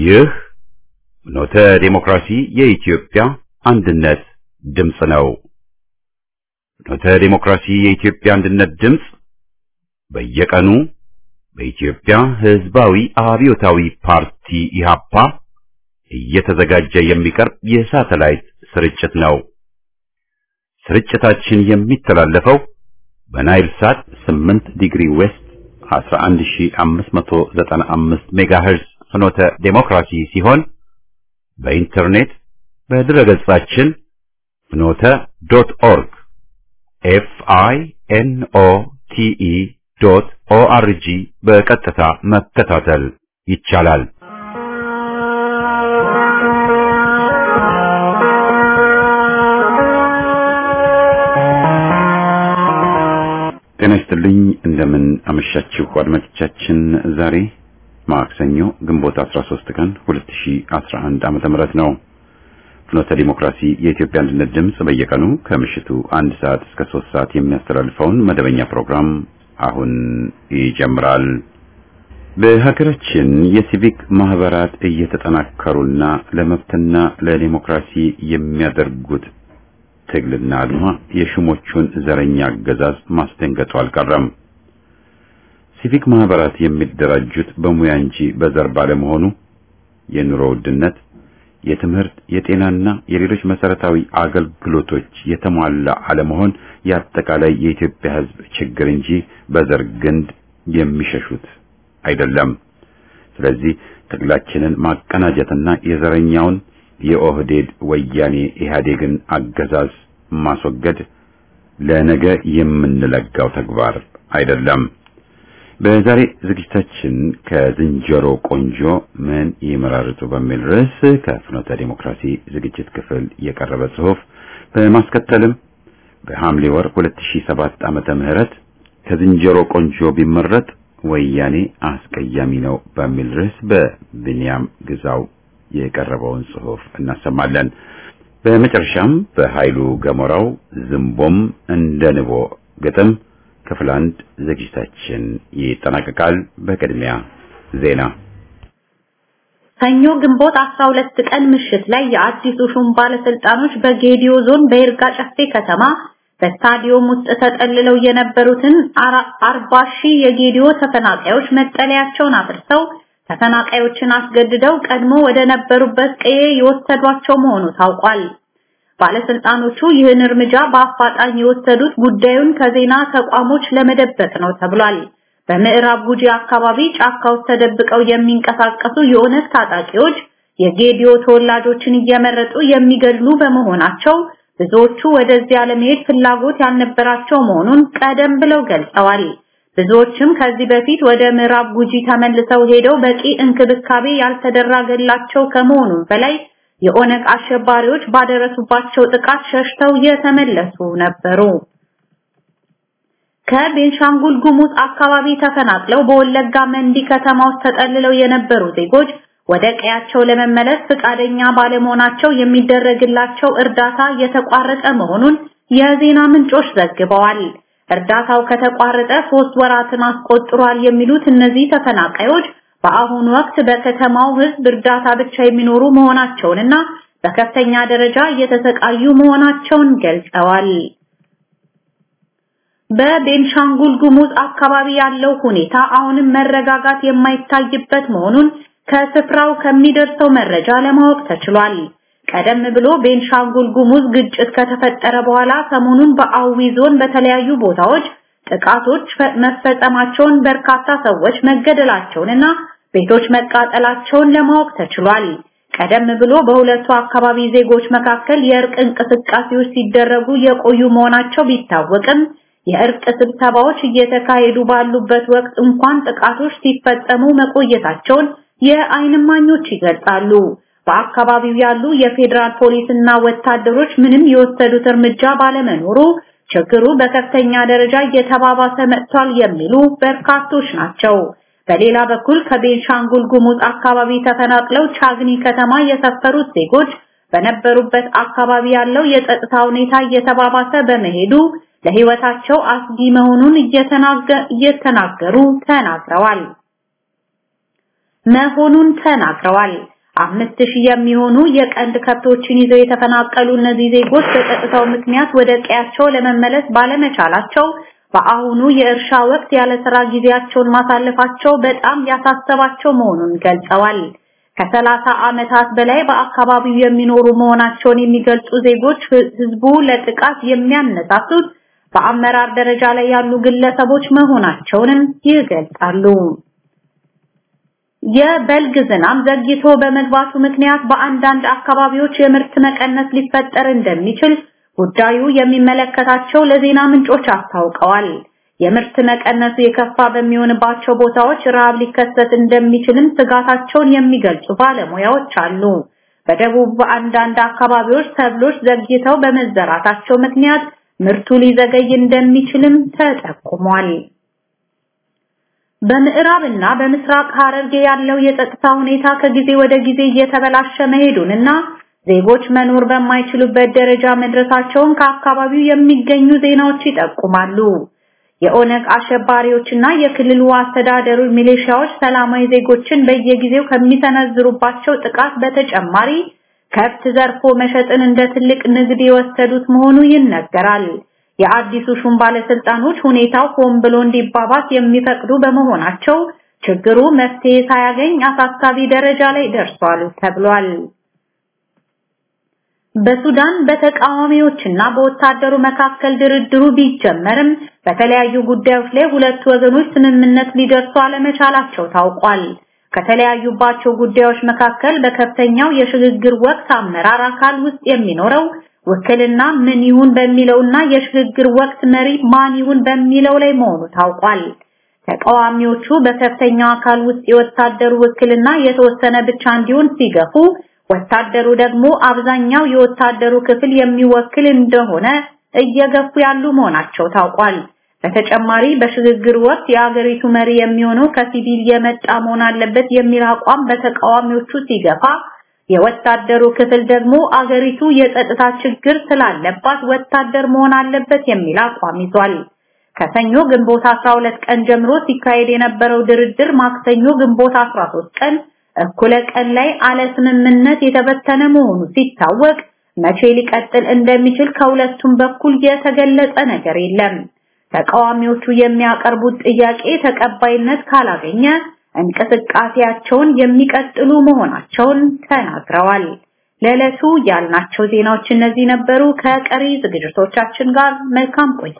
ይህ ኖተ ዴሞክራሲ የኢትዮጵያ አንድነት ድምፅ ነው። ኖተ ዴሞክራሲ የኢትዮጵያ አንድነት ድምፅ በየቀኑ በኢትዮጵያ ሕዝባዊ አብዮታዊ ፓርቲ ኢሃፓ እየተዘጋጀ የሚቀርብ የሳተላይት ስርጭት ነው። ስርጭታችን የሚተላለፈው በናይል ሳት 8 ዲግሪ ዌስት 11595 ሜጋሄርዝ ፍኖተ ዴሞክራሲ ሲሆን በኢንተርኔት በድረገጻችን ፍኖተ ዶት ኦርግ ኤፍ አይ ኤን ኦ ቲ ኢ ዶት ኦ አር ጂ በቀጥታ መከታተል ይቻላል። ጤና ይስጥልኝ። እንደምን አመሻችሁ አድማጮቻችን። ዛሬ ማክሰኞ ግንቦት 13 ቀን 2011 ዓመተ ምህረት ነው። ፍኖተ ዲሞክራሲ የኢትዮጵያ አንድነት ድምፅ በየቀኑ ከምሽቱ አንድ ሰዓት እስከ ሶስት ሰዓት የሚያስተላልፈውን መደበኛ ፕሮግራም አሁን ይጀምራል። በሀገራችን የሲቪክ ማህበራት እየተጠናከሩና ለመብትና ለዲሞክራሲ የሚያደርጉት ትግልና አድማ የሹሞቹን ዘረኛ አገዛዝ ማስደንገጡ አልቀረም። ሲቪክ ማህበራት የሚደራጁት በሙያ እንጂ በዘር ባለመሆኑ የኑሮ ውድነት፣ የትምህርት፣ የጤናና የሌሎች መሰረታዊ አገልግሎቶች የተሟላ አለመሆን የአጠቃላይ የኢትዮጵያ ሕዝብ ችግር እንጂ በዘር ግንድ የሚሸሹት አይደለም። ስለዚህ ትግላችንን ማቀናጀትና የዘረኛውን የኦህዴድ ወያኔ ኢህአዴግን አገዛዝ ማስወገድ ለነገ የምንለጋው ተግባር አይደለም። በዛሬ ዝግጅታችን ከዝንጀሮ ቆንጆ ምን ይመራርጡ በሚል ርዕስ ከፍኖተ ዲሞክራሲ ዝግጅት ክፍል የቀረበ ጽሑፍ በማስከተልም በሐምሌ ወር 2007 ዓመተ ምህረት ከዝንጀሮ ቆንጆ ቢመረጥ ወያኔ አስቀያሚ ነው በሚል ርዕስ በብንያም ግዛው የቀረበውን ጽሑፍ እናሰማለን። በመጨረሻም በኃይሉ ገሞራው ዝንቦም እንደ ንቦ ግጥም ክፍል አንድ ዝግጅታችን ይጠናቀቃል። በቅድሚያ ዜና። ሰኞ ግንቦት 12 ቀን ምሽት ላይ የአዲሱ ሹም ባለስልጣኖች በጌዲዮ ዞን በይርጋ ጨፌ ከተማ በስታዲየም ውስጥ ተጠልለው የነበሩትን አርባ ሺህ የጌዲዮ ተፈናቃዮች መጠለያቸውን አፍርሰው ተፈናቃዮችን አስገድደው ቀድሞ ወደ ነበሩበት ቀዬ የወሰዷቸው መሆኑ ታውቋል። ባለስልጣኖቹ ይህን እርምጃ በአፋጣኝ የወሰዱት ጉዳዩን ከዜና ተቋሞች ለመደበቅ ነው ተብሏል። በምዕራብ ጉጂ አካባቢ ጫካ ውስጥ ተደብቀው የሚንቀሳቀሱ የኦነግ ታጣቂዎች የጌዲዮ ተወላጆችን እየመረጡ የሚገድሉ በመሆናቸው ብዙዎቹ ወደዚያ ለመሄድ ፍላጎት ያልነበራቸው መሆኑን ቀደም ብለው ገልጸዋል። ብዙዎችም ከዚህ በፊት ወደ ምዕራብ ጉጂ ተመልሰው ሄደው በቂ እንክብካቤ ያልተደረገላቸው ከመሆኑም በላይ የኦነግ አሸባሪዎች ባደረሱባቸው ጥቃት ሸሽተው የተመለሱ ነበሩ። ከቤንሻንጉል ጉሙዝ አካባቢ ተፈናቅለው በወለጋ መንዲ ከተማ ውስጥ ተጠልለው የነበሩ ዜጎች ወደ ቀያቸው ለመመለስ ፍቃደኛ ባለመሆናቸው የሚደረግላቸው እርዳታ የተቋረጠ መሆኑን የዜና ምንጮች ዘግበዋል። እርዳታው ከተቋረጠ ሶስት ወራትን አስቆጥሯል የሚሉት እነዚህ ተፈናቃዮች በአሁኑ ወቅት በከተማው ሕዝብ እርዳታ ብቻ የሚኖሩ መሆናቸውንና በከፍተኛ ደረጃ እየተሰቃዩ መሆናቸውን ገልጸዋል። በቤንሻንጉል ጉሙዝ አካባቢ ያለው ሁኔታ አሁንም መረጋጋት የማይታይበት መሆኑን ከስፍራው ከሚደርሰው መረጃ ለማወቅ ተችሏል። ቀደም ብሎ ቤንሻንጉል ጉሙዝ ግጭት ከተፈጠረ በኋላ ሰሞኑን በአዊ ዞን በተለያዩ ቦታዎች ጥቃቶች መፈጸማቸውን በርካታ ሰዎች መገደላቸውንና ቤቶች መቃጠላቸውን ለማወቅ ተችሏል። ቀደም ብሎ በሁለቱ አካባቢ ዜጎች መካከል የእርቅ እንቅስቃሴዎች ሲደረጉ የቆዩ መሆናቸው ቢታወቅም የእርቅ ስብሰባዎች እየተካሄዱ ባሉበት ወቅት እንኳን ጥቃቶች ሲፈጸሙ መቆየታቸውን የዓይን እማኞች ይገልጻሉ። በአካባቢው ያሉ የፌዴራል ፖሊስና ወታደሮች ምንም የወሰዱት እርምጃ ባለመኖሩ ችግሩ በከፍተኛ ደረጃ እየተባባሰ መጥቷል የሚሉ በርካቶች ናቸው። በሌላ በኩል ከቤንሻንጉል ጉሙዝ አካባቢ ተፈናቅለው ቻግኒ ከተማ የሰፈሩት ዜጎች በነበሩበት አካባቢ ያለው የጸጥታ ሁኔታ እየተባባሰ በመሄዱ ለሕይወታቸው አስጊ መሆኑን እየተናገሩ ተናግረዋል መሆኑን ተናግረዋል። አምስት ሺህ የሚሆኑ የቀንድ ከብቶችን ይዘው የተፈናቀሉ እነዚህ ዜጎች በጸጥታው ምክንያት ወደ ቀያቸው ለመመለስ ባለመቻላቸው በአሁኑ የእርሻ ወቅት ያለ ስራ ጊዜያቸውን ማሳለፋቸው በጣም ያሳሰባቸው መሆኑን ገልጸዋል። ከሰላሳ ዓመታት በላይ በአካባቢው የሚኖሩ መሆናቸውን የሚገልጹ ዜጎች ህዝቡ ለጥቃት የሚያነሳሱት በአመራር ደረጃ ላይ ያሉ ግለሰቦች መሆናቸውንም ይገልጻሉ። የበልግ ዝናብ ዘግይቶ በመግባቱ ምክንያት በአንዳንድ አካባቢዎች የምርት መቀነስ ሊፈጠር እንደሚችል ጉዳዩ የሚመለከታቸው ለዜና ምንጮች አስታውቀዋል። የምርት መቀነሱ የከፋ በሚሆንባቸው ቦታዎች ረሃብ ሊከሰት እንደሚችልም ስጋታቸውን የሚገልጹ ባለሙያዎች አሉ። በደቡብ በአንዳንድ አካባቢዎች ሰብሎች ዘግይተው በመዘራታቸው ምክንያት ምርቱ ሊዘገይ እንደሚችልም ተጠቁሟል። በምዕራብና በምስራቅ ሐረርጌ ያለው የጸጥታ ሁኔታ ከጊዜ ወደ ጊዜ እየተበላሸ መሄዱንና ዜጎች መኖር በማይችሉበት ደረጃ መድረሳቸውን ከአካባቢው የሚገኙ ዜናዎች ይጠቁማሉ። የኦነግ አሸባሪዎችና የክልሉ አስተዳደሩ ሚሊሻዎች ሰላማዊ ዜጎችን በየጊዜው ከሚሰነዝሩባቸው ጥቃት በተጨማሪ ከብት ዘርፎ መሸጥን እንደ ትልቅ ንግድ የወሰዱት መሆኑ ይነገራል። የአዲሱ ሹም ባለስልጣኖች ሁኔታው ሆን ብሎ እንዲባባስ የሚፈቅዱ በመሆናቸው ችግሩ መፍትሄ ሳያገኝ አሳሳቢ ደረጃ ላይ ደርሷል ተብሏል። በሱዳን በተቃዋሚዎችና በወታደሩ መካከል ድርድሩ ቢጀመርም በተለያዩ ጉዳዮች ላይ ሁለቱ ወገኖች ስምምነት ሊደርሱ አለመቻላቸው ታውቋል። ከተለያዩባቸው ጉዳዮች መካከል በከፍተኛው የሽግግር ወቅት አመራር አካል ውስጥ የሚኖረው ውክልና ምን ይሁን በሚለውና የሽግግር ወቅት መሪ ማን ይሁን በሚለው ላይ መሆኑ ታውቋል። ተቃዋሚዎቹ በከፍተኛው አካል ውስጥ የወታደሩ ውክልና የተወሰነ ብቻ እንዲሆን ሲገፉ ወታደሩ ደግሞ አብዛኛው የወታደሩ ክፍል የሚወክል እንደሆነ እየገፉ ያሉ መሆናቸው ታውቋል። በተጨማሪ በሽግግር ወቅት የአገሪቱ መሪ የሚሆነው ከሲቪል የመጣ መሆን አለበት የሚል አቋም በተቃዋሚዎቹ ሲገፋ፣ የወታደሩ ክፍል ደግሞ አገሪቱ የጸጥታ ችግር ስላለባት ወታደር መሆን አለበት የሚል አቋም ይዟል። ከሰኞ ግንቦት 12 ቀን ጀምሮ ሲካሄድ የነበረው ድርድር ማክሰኞ ግንቦት 13 ቀን እኩለ ቀን ላይ አለ ስምምነት የተበተነ መሆኑ ሲታወቅ መቼ ሊቀጥል እንደሚችል ከሁለቱም በኩል የተገለጸ ነገር የለም። ተቃዋሚዎቹ የሚያቀርቡት ጥያቄ ተቀባይነት ካላገኘ እንቅስቃሴያቸውን የሚቀጥሉ መሆናቸውን ተናግረዋል። ለዕለቱ ያልናቸው ዜናዎች እነዚህ ነበሩ። ከቀሪ ዝግጅቶቻችን ጋር መልካም ቆይታ።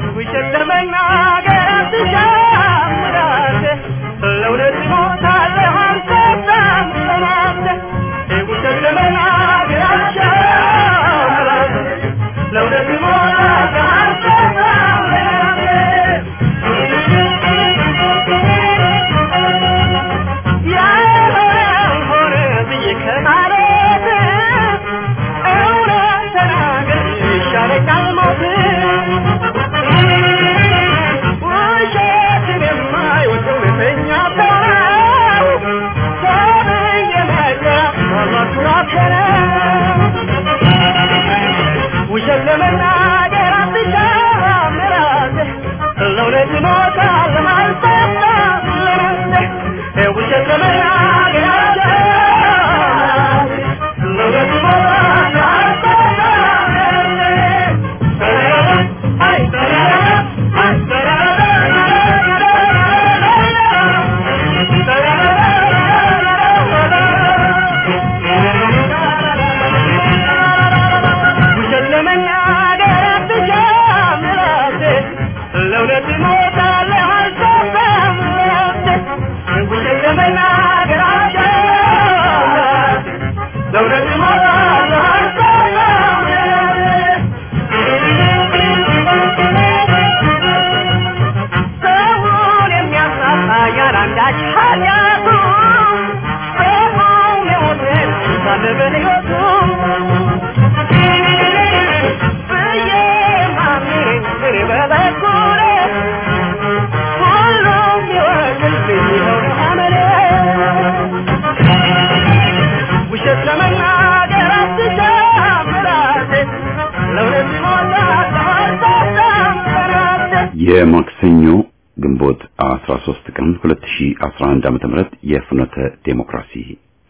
የማክሰኞ ግንቦት 13 ቀን 2011 ዓ.ም የፍኖተ ዴሞክራሲ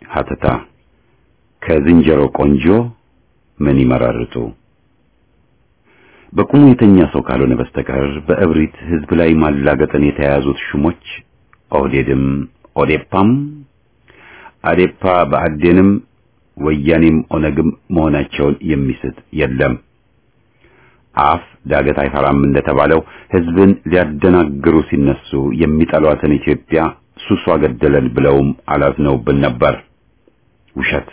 ሀተታ ከዝንጀሮ ቆንጆ ምን ይመራርጡ? በቁሙ የተኛ ሰው ካልሆነ በስተቀር በእብሪት ህዝብ ላይ ማላገጥን የተያያዙት ሹሞች ኦህዴድም ኦዴፓም አዴፓ በአዴንም ወያኔም ኦነግም መሆናቸውን የሚስት የለም። አፍ ዳገት አይፈራም እንደተባለው ህዝብን ሊያደናግሩ ሲነሱ የሚጠሏትን ኢትዮጵያ ሱሷ ገደለን ብለውም አላዝነውብን ነበር። ውሸት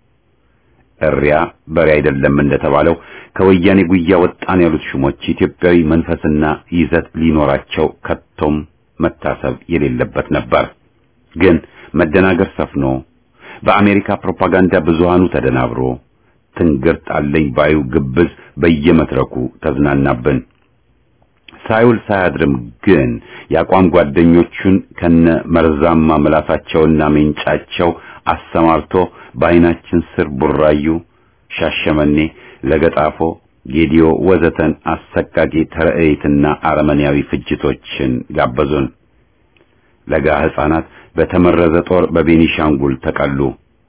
እሪያ በሬ አይደለም እንደተባለው ከወያኔ ጉያ ወጣን ያሉት ሹሞች ኢትዮጵያዊ መንፈስና ይዘት ሊኖራቸው ከቶም መታሰብ የሌለበት ነበር። ግን መደናገር ሰፍኖ በአሜሪካ ፕሮፓጋንዳ ብዙሃኑ ተደናብሮ ትንግርት አለኝ ባዩ ግብዝ በየመድረኩ ተዝናናብን። ሳይውል ሳያድርም ግን የአቋም ጓደኞቹን ከነ መርዛማ ምላሳቸውና ሜንጫቸው አሰማርቶ በዓይናችን ስር ቡራዩ፣ ሻሸመኔ፣ ለገጣፎ፣ ጌዲዮ ወዘተን አሰቃቂ ተረእይትና አረመኔያዊ ፍጅቶችን ጋበዙን። ለጋ ሕፃናት በተመረዘ ጦር በቤኒሻንጉል ተቀሉ፣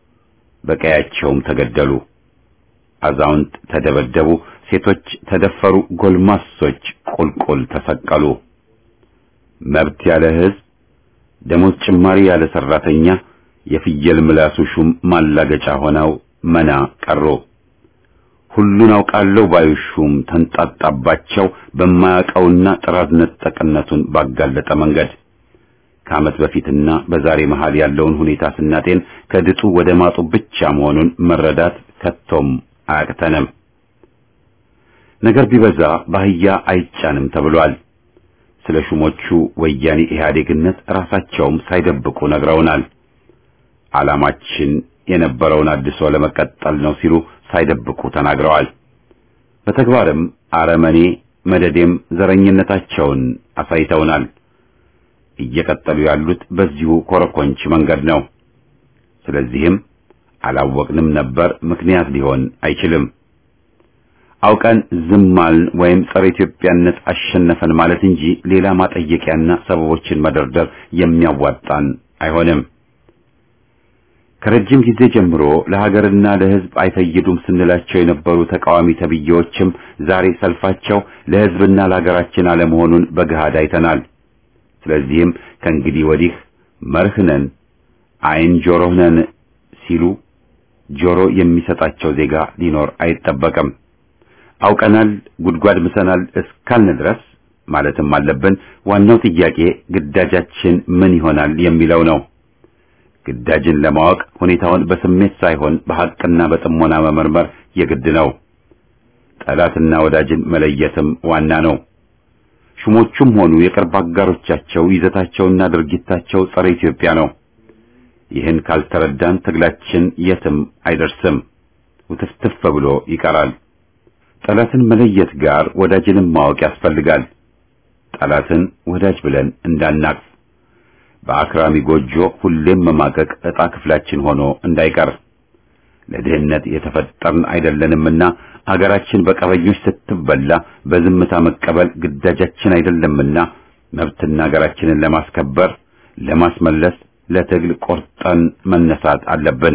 በቀያቸውም ተገደሉ። አዛውንት ተደበደቡ፣ ሴቶች ተደፈሩ፣ ጎልማሶች ቁልቁል ተሰቀሉ። መብት ያለ ሕዝብ፣ ደሞዝ ጭማሪ ያለ ሰራተኛ፣ የፍየል ምላሱ ሹም ማላገጫ ሆነው መና ቀሩ። ሁሉን አውቃለሁ ባዩ ሹም ተንጣጣባቸው በማያውቀውና ጥራዝ ነጠቅነቱን ባጋለጠ መንገድ ከዓመት በፊትና በዛሬ መሃል ያለውን ሁኔታ ስናጤን ከድጡ ወደ ማጡ ብቻ መሆኑን መረዳት ከቶም አያቅተንም። ነገር ቢበዛ ባህያ አይጫንም ተብሏል። ስለ ሹሞቹ ወያኔ ኢህአዴግነት ራሳቸውም ሳይደብቁ ነግረውናል። ዓላማችን የነበረውን አድሶ ለመቀጠል ነው ሲሉ ሳይደብቁ ተናግረዋል። በተግባርም አረመኔ መደዴም ዘረኝነታቸውን አሳይተውናል። እየቀጠሉ ያሉት በዚሁ ኮረኮንች መንገድ ነው። ስለዚህም አላወቅንም ነበር ምክንያት ሊሆን አይችልም። አውቀን ዝማልን ወይም ጸረ ኢትዮጵያነት አሸነፈን ማለት እንጂ ሌላ ማጠየቂያና ሰበቦችን መደርደር የሚያዋጣን አይሆንም። ከረጅም ጊዜ ጀምሮ ለሀገርና ለሕዝብ አይፈይዱም ስንላቸው የነበሩ ተቃዋሚ ተብዬዎችም ዛሬ ሰልፋቸው ለሕዝብና ለሀገራችን አለመሆኑን በገሃድ አይተናል። ስለዚህም ከእንግዲህ ወዲህ መርህነን አይን ጆሮህነን ሲሉ ጆሮ የሚሰጣቸው ዜጋ ሊኖር አይጠበቅም። አውቀናል፣ ጉድጓድ ምሰናል እስካልን ድረስ ማለትም አለብን። ዋናው ጥያቄ ግዳጃችን ምን ይሆናል የሚለው ነው። ግዳጅን ለማወቅ ሁኔታውን በስሜት ሳይሆን በሐቅና በጥሞና መመርመር የግድ ነው። ጠላትና ወዳጅን መለየትም ዋና ነው። ሹሞቹም ሆኑ የቅርብ አጋሮቻቸው ይዘታቸውና ድርጊታቸው ጸረ ኢትዮጵያ ነው። ይህን ካልተረዳን ትግላችን የትም አይደርስም፣ ውትፍትፍ ብሎ ይቀራል። ጠላትን መለየት ጋር ወዳጅንም ማወቅ ያስፈልጋል። ጠላትን ወዳጅ ብለን እንዳናቅፍ፣ በአክራሚ ጎጆ ሁሌም መማቀቅ ዕጣ ክፍላችን ሆኖ እንዳይቀር ለድህነት የተፈጠርን አይደለንምና አገራችን በቀበኞች ስትበላ በዝምታ መቀበል ግዳጃችን አይደለምና መብትና አገራችንን ለማስከበር ለማስመለስ ለትግል ቆርጠን መነሳት አለብን።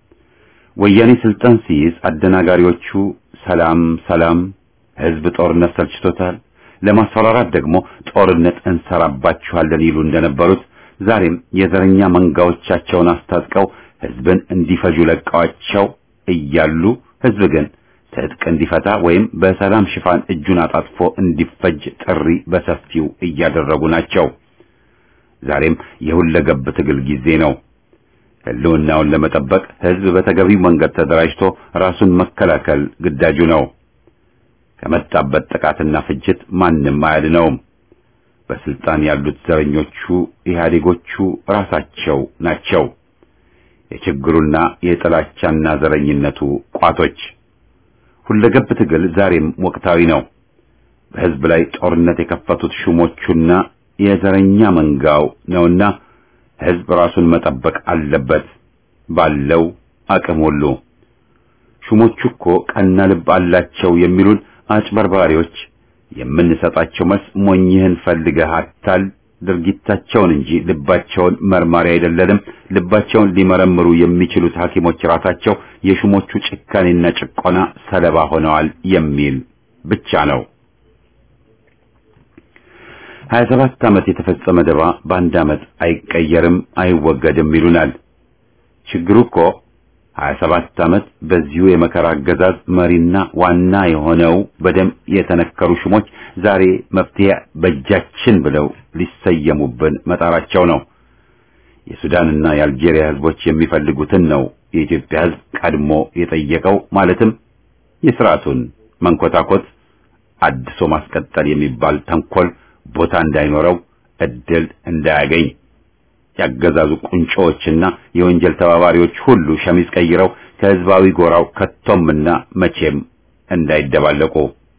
ወያኔ ስልጣን ሲይዝ አደናጋሪዎቹ ሰላም ሰላም፣ ህዝብ ጦርነት ሰልችቶታል፣ ለማስፈራራት ደግሞ ጦርነት እንሰራባችኋለን ይሉ እንደነበሩት ዛሬም የዘረኛ መንጋዎቻቸውን አስታጥቀው ህዝብን እንዲፈጁ ለቀዋቸው እያሉ ህዝብ ግን ትጥቅ እንዲፈታ ወይም በሰላም ሽፋን እጁን አጣጥፎ እንዲፈጅ ጥሪ በሰፊው እያደረጉ ናቸው። ዛሬም የሁለገብ ትግል ጊዜ ነው። ህልውናውን ለመጠበቅ ህዝብ በተገቢው መንገድ ተደራጅቶ ራሱን መከላከል ግዳጁ ነው። ከመጣበት ጥቃትና ፍጅት ማንም አያድነውም። በስልጣን ያሉት ዘረኞቹ ኢህአዴጎቹ ራሳቸው ናቸው። የችግሩና የጥላቻና ዘረኝነቱ ቋቶች። ሁለገብ ትግል ዛሬም ወቅታዊ ነው። በህዝብ ላይ ጦርነት የከፈቱት ሹሞቹና የዘረኛ መንጋው ነውና ህዝብ ራሱን መጠበቅ አለበት ባለው አቅም ሁሉ። ሹሞቹ እኮ ቀና ልብ አላቸው የሚሉን አጭበርባሪዎች የምንሰጣቸው መልስ ሞኝህን ፈልገህ አታል ድርጊታቸውን እንጂ ልባቸውን መርማሪ አይደለንም። ልባቸውን ሊመረምሩ የሚችሉት ሐኪሞች ራሳቸው የሹሞቹ ጭካኔና ጭቆና ሰለባ ሆነዋል የሚል ብቻ ነው። ሀያ ሰባት ዓመት የተፈጸመ ደባ በአንድ ዓመት አይቀየርም፣ አይወገድም ይሉናል። ችግሩ እኮ ሀያ ሰባት ዓመት በዚሁ የመከራ አገዛዝ መሪና ዋና የሆነው በደም የተነከሩ ሹሞች ዛሬ መፍትሄ በእጃችን ብለው ሊሰየሙብን መጣራቸው ነው። የሱዳንና የአልጄሪያ ህዝቦች የሚፈልጉትን ነው የኢትዮጵያ ህዝብ ቀድሞ የጠየቀው። ማለትም የስርዓቱን መንኮታኮት አድሶ ማስቀጠል የሚባል ተንኮል ቦታ እንዳይኖረው እድል እንዳያገኝ ያገዛዙ ቁንጮዎችና የወንጀል ተባባሪዎች ሁሉ ሸሚዝ ቀይረው ከህዝባዊ ጎራው ከቶምና መቼም እንዳይደባለቁ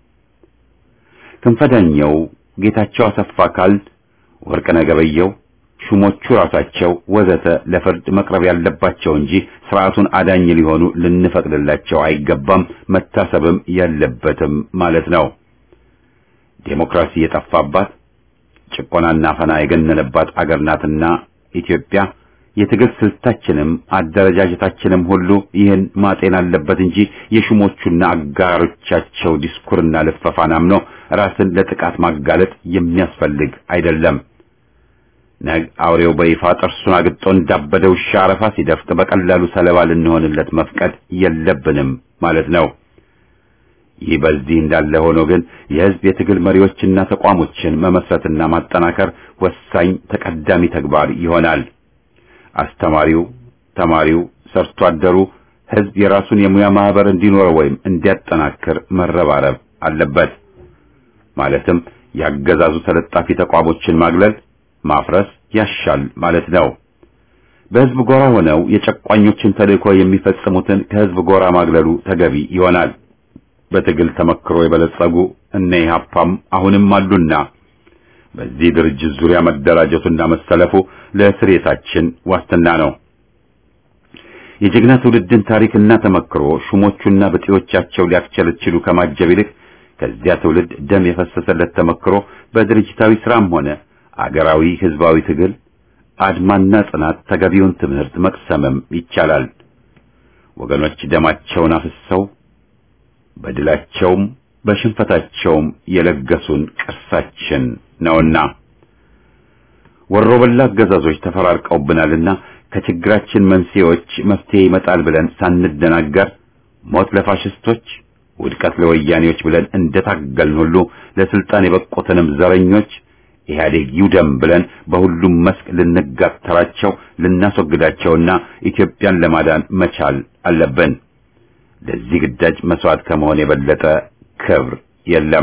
ክንፈዳኛው ጌታቸው አሰፋ ካል ወርቅነህ ገበየሁ ሹሞቹ ራሳቸው ወዘተ ለፍርድ መቅረብ ያለባቸው እንጂ ስርዓቱን አዳኝ ሊሆኑ ልንፈቅድላቸው አይገባም፣ መታሰብም የለበትም ማለት ነው። ዴሞክራሲ የጠፋባት ጭቆናና ፈና የገነነባት አገር ናትና ኢትዮጵያ የትግል ስልታችንም አደረጃጀታችንም ሁሉ ይህን ማጤን አለበት እንጂ የሹሞቹና አጋሮቻቸው ዲስኩርና ልፈፋን አምኖ ራስን ለጥቃት ማጋለጥ የሚያስፈልግ አይደለም። ነግ አውሬው በይፋ ጥርሱን አግጦ እንዳበደ ውሻ አረፋ ሲደፍቅ በቀላሉ ሰለባ ልንሆንለት መፍቀድ የለብንም ማለት ነው። ይህ በዚህ እንዳለ ሆኖ ግን የህዝብ የትግል መሪዎችና ተቋሞችን መመስረትና ማጠናከር ወሳኝ ተቀዳሚ ተግባር ይሆናል። አስተማሪው፣ ተማሪው፣ ሰርቶ አደሩ ህዝብ የራሱን የሙያ ማህበር እንዲኖረው ወይም እንዲያጠናክር መረባረብ አለበት። ማለትም ያገዛዙ ተለጣፊ ተቋሞችን ማግለል፣ ማፍረስ ያሻል ማለት ነው። በህዝብ ጎራ ሆነው የጨቋኞችን ተልእኮ የሚፈጽሙትን ከህዝብ ጎራ ማግለሉ ተገቢ ይሆናል። በትግል ተመክሮ የበለጸጉ እነ ኢህአፓም አሁንም አሉና በዚህ ድርጅት ዙሪያ መደራጀቱና መሰለፉ ለስሬታችን ዋስትና ነው። የጀግና ትውልድን ታሪክና ተመክሮ ሹሞቹና ብጤዎቻቸው ሊያስቸለችሉ ከማጀብ ይልቅ ከዚያ ትውልድ ደም የፈሰሰለት ተመክሮ በድርጅታዊ ስራም ሆነ አገራዊ ህዝባዊ ትግል አድማና ጽናት ተገቢውን ትምህርት መቅሰምም ይቻላል። ወገኖች ደማቸውን አፍሰው በድላቸውም በሽንፈታቸውም የለገሱን ቅርሳችን ነውና ወሮበላ አገዛዞች ተፈራርቀውብናልና ከችግራችን መንስኤዎች መፍትሄ ይመጣል ብለን ሳንደናገር ሞት ለፋሽስቶች ውድቀት ለወያኔዎች ብለን እንደታገልን ሁሉ ለስልጣን የበቁትንም ዘረኞች ኢህአዴግ ይውደም ብለን በሁሉም መስክ ልንጋተራቸው ልናስወግዳቸውና ኢትዮጵያን ለማዳን መቻል አለብን። ለዚህ ግዳጅ መስዋዕት ከመሆን የበለጠ ክብር የለም።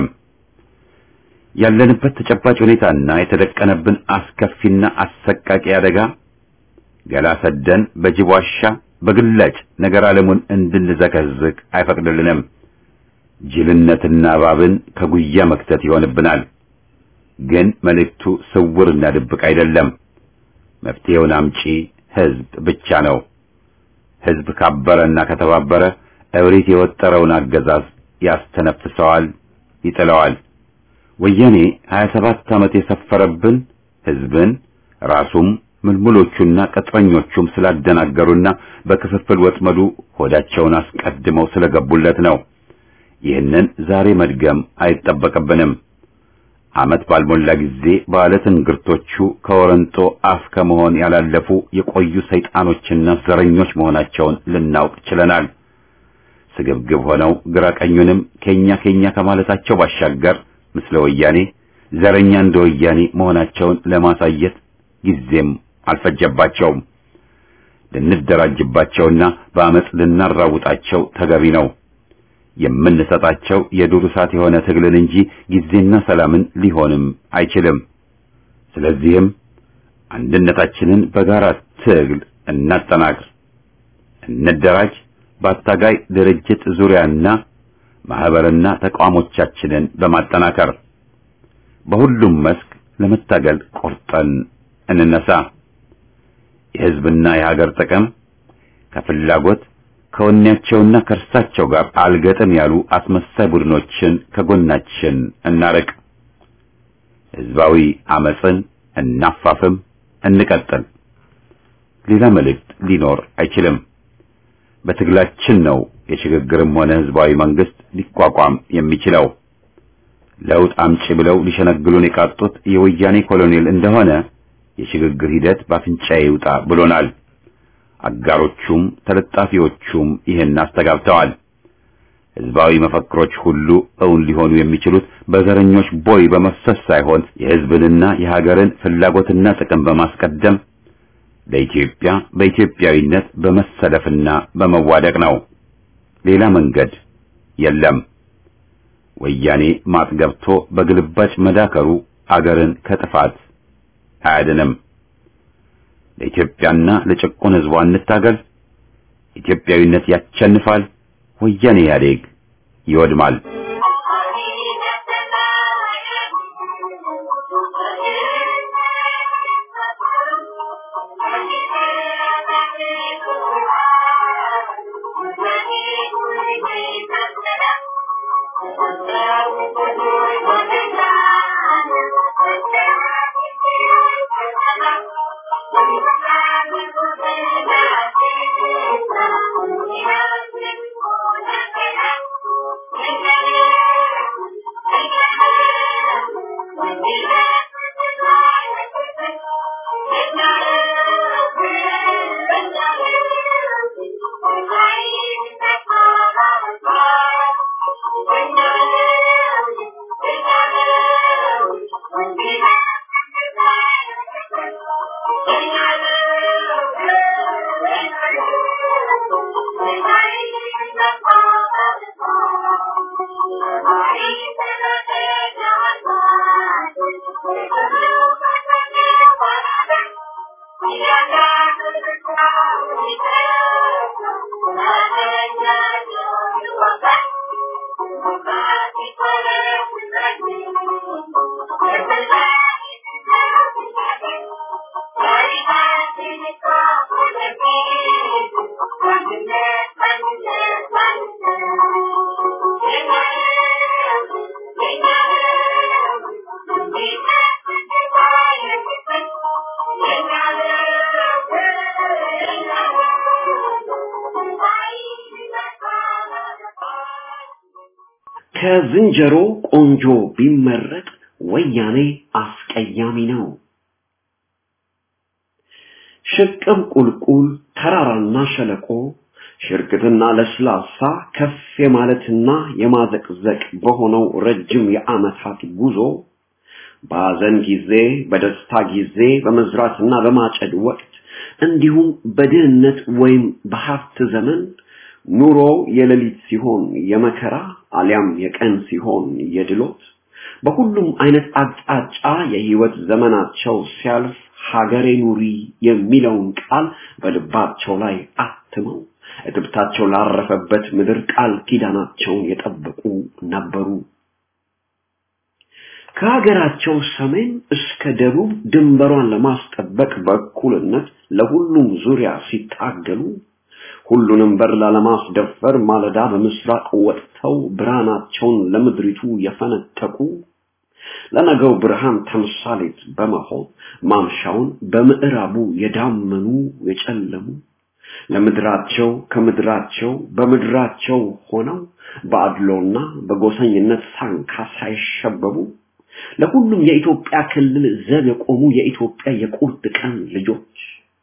ያለንበት ተጨባጭ ሁኔታና የተደቀነብን አስከፊና አሰቃቂ አደጋ ገላ ሰደን በጅብ ዋሻ በግላጭ ነገር ዓለሙን እንድንዘከዝቅ አይፈቅድልንም። ጅልነትና እባብን ከጉያ መክተት ይሆንብናል። ግን መልእክቱ ስውርና ድብቅ አይደለም። መፍትሄውን አምጪ ህዝብ ብቻ ነው። ህዝብ ካበረና ከተባበረ እብሪት የወጠረውን አገዛዝ ያስተነፍሰዋል፣ ይጥለዋል። ወያኔ 27 ዓመት የሰፈረብን ህዝብን ራሱም ምልምሎቹና ቅጥረኞቹም ስላደናገሩና በክፍፍል ወጥመዱ ሆዳቸውን አስቀድመው ስለገቡለት ነው። ይህንን ዛሬ መድገም አይጠበቅብንም። ዓመት ባልሞላ ጊዜ ባለ ትንግርቶቹ ከወረንጦ አፍ ከመሆን ያላለፉ የቆዩ ሰይጣኖችና ዘረኞች መሆናቸውን ልናውቅ ችለናል። ስግብግብ ሆነው ግራ ቀኙንም ከኛ ከኛ ከማለታቸው ባሻገር ምስለ ወያኔ ዘረኛ እንደ ወያኔ መሆናቸውን ለማሳየት ጊዜም አልፈጀባቸውም። ልንደራጅባቸውና በአመፅ ልናራውጣቸው ተገቢ ነው። የምንሰጣቸው የዱር እሳት የሆነ ትግልን እንጂ ጊዜና ሰላምን ሊሆንም አይችልም። ስለዚህም አንድነታችንን በጋራ ትግል እናጠናክር፣ እንደራጅ። በአታጋይ ድርጅት ዙሪያና ማህበርና ተቋሞቻችንን በማጠናከር በሁሉም መስክ ለመታገል ቆርጠን እንነሳ። የህዝብና የሀገር ጥቅም ከፍላጎት ከወኔያቸውና ከእርሳቸው ጋር አልገጥም ያሉ አስመሳይ ቡድኖችን ከጎናችን እናርቅ። ህዝባዊ አመፅን እናፋፍም፣ እንቀጥል። ሌላ መልእክት ሊኖር አይችልም። በትግላችን ነው የሽግግርም ሆነ ህዝባዊ መንግስት ሊቋቋም የሚችለው። ለውጥ አምጪ ብለው ሊሸነግሉን የቃጡት የወያኔ ኮሎኔል እንደሆነ የሽግግር ሂደት በአፍንጫዬ ይውጣ ብሎናል። አጋሮቹም ተለጣፊዎቹም ይህን አስተጋብተዋል። ህዝባዊ መፈክሮች ሁሉ እውን ሊሆኑ የሚችሉት በዘረኞች ቦይ በመፍሰስ ሳይሆን የህዝብንና የሀገርን ፍላጎትና ጥቅም በማስቀደም ለኢትዮጵያ በኢትዮጵያዊነት በመሰለፍና በመዋደቅ ነው። ሌላ መንገድ የለም። ወያኔ ማጥ ገብቶ በግልባጭ መዳከሩ አገርን ከጥፋት አያድንም። ለኢትዮጵያና ለጭቁን ህዝቧ እንታገል። ኢትዮጵያዊነት ያቸንፋል። ወያኔ ኢህአዴግ ይወድማል። ከዝንጀሮ ቆንጆ ቢመረጥ ወያኔ አስቀያሚ ነው። ሽቅብ ቁልቁል፣ ተራራና ሸለቆ፣ ሽርግትና ለስላሳ ከፍ የማለትና የማዘቅዘቅ በሆነው ረጅም የዓመታት ጉዞ በሐዘን ጊዜ፣ በደስታ ጊዜ፣ በመዝራትና በማጨድ ወቅት እንዲሁም በድህነት ወይም በሀብት ዘመን ኑሮ የሌሊት ሲሆን የመከራ አሊያም የቀን ሲሆን የድሎት በሁሉም አይነት አቅጣጫ የህይወት ዘመናቸው ሲያልፍ ሀገሬ ኑሪ የሚለውን ቃል በልባቸው ላይ አትመው እትብታቸው ላረፈበት ምድር ቃል ኪዳናቸውን የጠበቁ ነበሩ። ከሀገራቸው ሰሜን እስከ ደቡብ ድንበሯን ለማስጠበቅ በእኩልነት ለሁሉም ዙሪያ ሲታገሉ ሁሉንም በር ላለማስደፈር ማለዳ በምስራቅ ወጥተው ብርሃናቸውን ለምድሪቱ የፈነጠቁ ለነገው ብርሃን ተምሳሌት በመሆን ማምሻውን በምዕራቡ የዳመኑ የጨለሙ ለምድራቸው ከምድራቸው በምድራቸው ሆነው በአድሎና በጎሰኝነት ሳንካ ሳይሸበቡ ለሁሉም የኢትዮጵያ ክልል ዘብ የቆሙ የኢትዮጵያ የቁርጥ ቀን ልጆች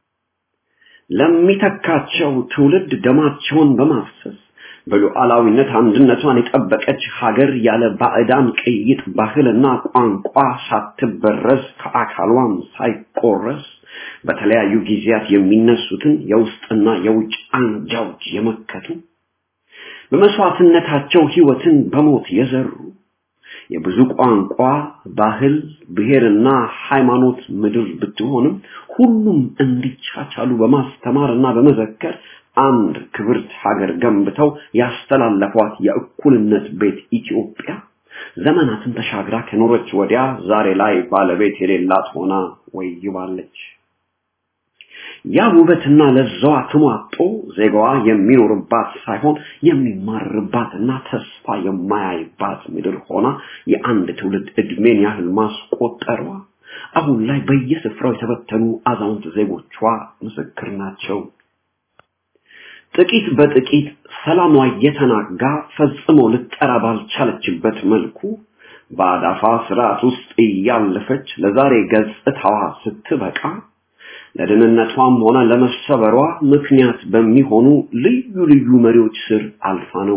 ለሚተካቸው ትውልድ ደማቸውን በማፍሰስ በሉዓላዊነት አንድነቷን የጠበቀች ሀገር ያለ ባዕዳን ቅይጥ ባህልና ቋንቋ ሳትበረዝ ከአካሏም ሳይቆረስ በተለያዩ ጊዜያት የሚነሱትን የውስጥና የውጭ አንጃዎች የመከቱ በመስዋዕትነታቸው ህይወትን በሞት የዘሩ የብዙ ቋንቋ ባህል ብሔርና ሃይማኖት ምድር ብትሆንም ሁሉም እንዲቻቻሉ በማስተማርና በመዘከር አንድ ክብርት ሀገር ገንብተው ያስተላለፏት የእኩልነት ቤት ኢትዮጵያ ዘመናትን ተሻግራ ከኖረች ወዲያ ዛሬ ላይ ባለቤት የሌላት ሆና ወይባለች። ያ ውበትና ለዛዋ ትሟጦ ዜጋዋ የሚኖርባት ሳይሆን የሚማርባትና ተስፋ የማያይባት ምድር ሆና የአንድ ትውልድ እድሜን ያህል ማስቆጠሯ አሁን ላይ በየስፍራው የተበተኑ አዛውንት ዜጎቿ ምስክር ናቸው። ጥቂት በጥቂት ሰላሟ እየተናጋ ፈጽሞ ልጠራ ባልቻለችበት መልኩ በአዳፋ ስርዓት ውስጥ እያለፈች ለዛሬ ገጽታዋ ስትበቃ ለደህንነቷም ሆነ ለመሰበሯ ምክንያት በሚሆኑ ልዩ ልዩ መሪዎች ስር አልፋ ነው።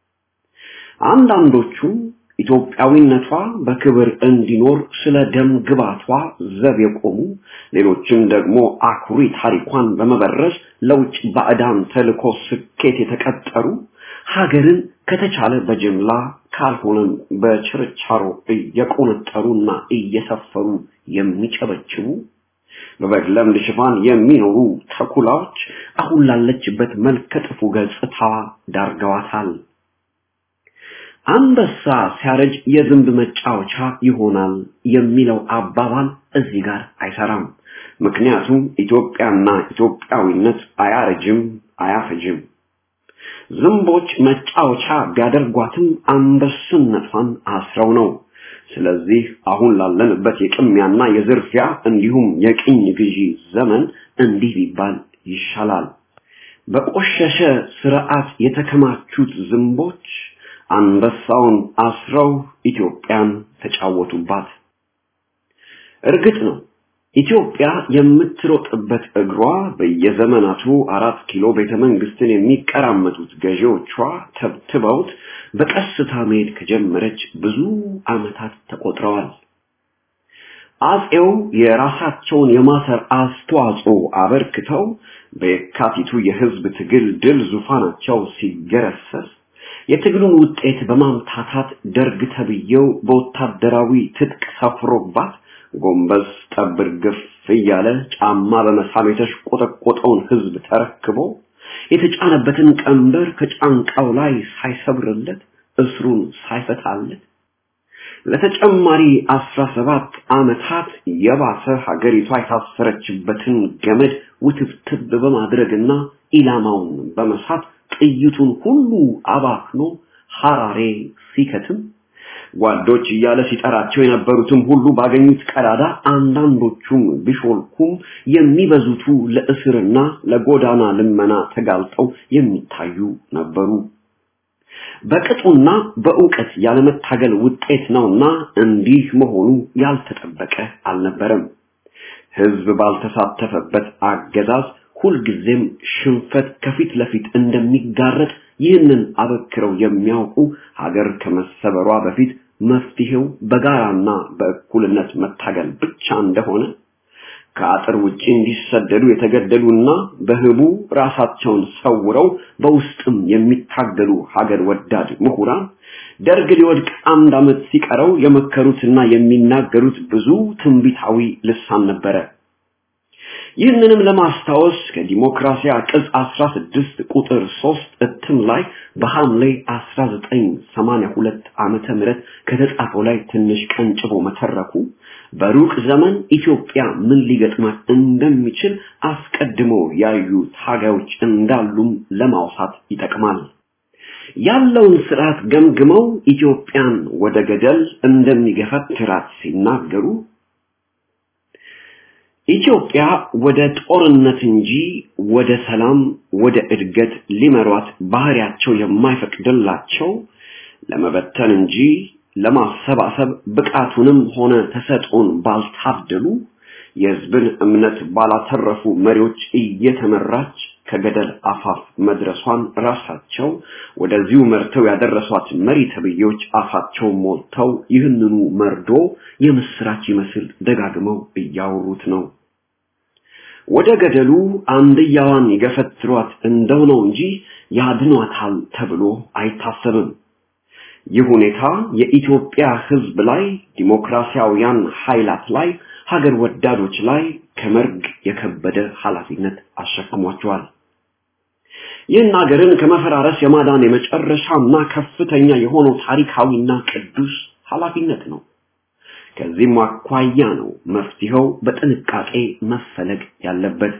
አንዳንዶቹም ኢትዮጵያዊነቷ በክብር እንዲኖር ስለ ደም ግባቷ ዘብ የቆሙ፣ ሌሎችም ደግሞ አኩሪ ታሪኳን በመበረዝ ለውጭ ባዕዳን ተልኮ ስኬት የተቀጠሩ ሀገርን ከተቻለ በጅምላ ካልሆነም በችርቻሮ እየቆነጠሩና እየሰፈሩ የሚጨበጭቡ በበግ ለምድ ሽፋን የሚኖሩ ተኩላዎች አሁን ላለችበት መልከ ጥፉ ገጽታዋ ዳርገዋታል። አንበሳ ሲያረጅ የዝንብ መጫወቻ ይሆናል የሚለው አባባል እዚህ ጋር አይሰራም። ምክንያቱም ኢትዮጵያና ኢትዮጵያዊነት አያረጅም፣ አያፈጅም። ዝንቦች መጫወቻ ቢያደርጓትም አንበስነቷን አስረው ነው። ስለዚህ አሁን ላለንበት የቅሚያና የዝርፊያ እንዲሁም የቅኝ ግዢ ዘመን እንዲህ ቢባል ይሻላል። በቆሸሸ ስርዓት የተከማቹት ዝንቦች አንበሳውን አስረው ኢትዮጵያን ተጫወቱባት። እርግጥ ነው ኢትዮጵያ የምትሮጥበት እግሯ በየዘመናቱ አራት ኪሎ ቤተ መንግስትን የሚቀራመጡት ገዢዎቿ ተብትበውት በቀስታ መሄድ ከጀመረች ብዙ ዓመታት ተቆጥረዋል። አጼው የራሳቸውን የማሰር አስተዋጽኦ አበርክተው በየካቲቱ የህዝብ ትግል ድል ዙፋናቸው ሲገረሰስ የትግሉን ውጤት በማምታታት ደርግ ተብዬው በወታደራዊ ትጥቅ ሰፍሮባት ጎንበስ ጠብር ግፍ እያለ ጫማ በመሳም የተሽቆጠቆጠውን ህዝብ ተረክቦ የተጫነበትን ቀንበር ከጫንቃው ላይ ሳይሰብርለት እስሩን ሳይፈታለት ለተጨማሪ አስራ ሰባት ዓመታት የባሰ ሀገሪቷ የታሰረችበትን ገመድ ውትብትብ በማድረግና ኢላማውን በመሳት ጥይቱን ሁሉ አባክኖ ሐራሬ ሲከትም ጓዶች እያለ ሲጠራቸው የነበሩትም ሁሉ ባገኙት ቀዳዳ አንዳንዶቹም ቢሾልኩም የሚበዙቱ ለእስርና ለጎዳና ልመና ተጋልጠው የሚታዩ ነበሩ። በቅጡና በእውቀት ያለመታገል ውጤት ነውና እንዲህ መሆኑ ያልተጠበቀ አልነበረም። ህዝብ ባልተሳተፈበት አገዛዝ ሁልጊዜም ሽንፈት ከፊት ለፊት እንደሚጋረጥ ይህንን አበክረው የሚያውቁ ሀገር ከመሰበሯ በፊት መፍትሄው በጋራና በእኩልነት መታገል ብቻ እንደሆነ ከአጥር ውጪ እንዲሰደዱ የተገደሉና በህቡ ራሳቸውን ሰውረው በውስጥም የሚታገሉ ሀገር ወዳድ ምሁራን ደርግ ሊወድቅ አንድ ዓመት ሲቀረው የመከሩትና የሚናገሩት ብዙ ትንቢታዊ ልሳን ነበረ። ይህንንም ለማስታወስ ከዲሞክራሲያ ቅጽ 16 ቁጥር 3 እትም ላይ በሐምሌ 1982 ዓመተ ምህረት ከተጻፈው ላይ ትንሽ ቀንጭቦ መተረኩ በሩቅ ዘመን ኢትዮጵያ ምን ሊገጥማት እንደሚችል አስቀድሞ ያዩ ታጋዮች እንዳሉም ለማውሳት ይጠቅማል። ያለውን ስርዓት ገምግመው ኢትዮጵያን ወደ ገደል እንደሚገፈትራት ሲናገሩ ኢትዮጵያ ወደ ጦርነት እንጂ ወደ ሰላም፣ ወደ እድገት ሊመሯት ባህሪያቸው የማይፈቅድላቸው ለመበተን እንጂ ለማሰባሰብ ብቃቱንም ሆነ ተሰጥኦን ባልታደሉ የህዝብን እምነት ባላተረፉ መሪዎች እየተመራች ከገደል አፋፍ መድረሷን ራሳቸው ወደዚሁ መርተው ያደረሷት መሪ ተብዬዎች አፋቸው ሞልተው ይህንኑ መርዶ የምስራች ይመስል ደጋግመው እያወሩት ነው። ወደ ገደሉ አንድያዋን ይገፈትሯት እንደሆነው እንጂ ያድኗታል ተብሎ አይታሰብም። ይህ ሁኔታ የኢትዮጵያ ህዝብ ላይ፣ ዲሞክራሲያውያን ኃይላት ላይ፣ ሀገር ወዳዶች ላይ ከመርግ የከበደ ኃላፊነት አሸክሟቸዋል። ይህን ሀገርን ከመፈራረስ የማዳን የመጨረሻና ከፍተኛ የሆነው ታሪካዊና ቅዱስ ኃላፊነት ነው። ከዚህም አኳያ ነው መፍትሄው በጥንቃቄ መፈለግ ያለበት።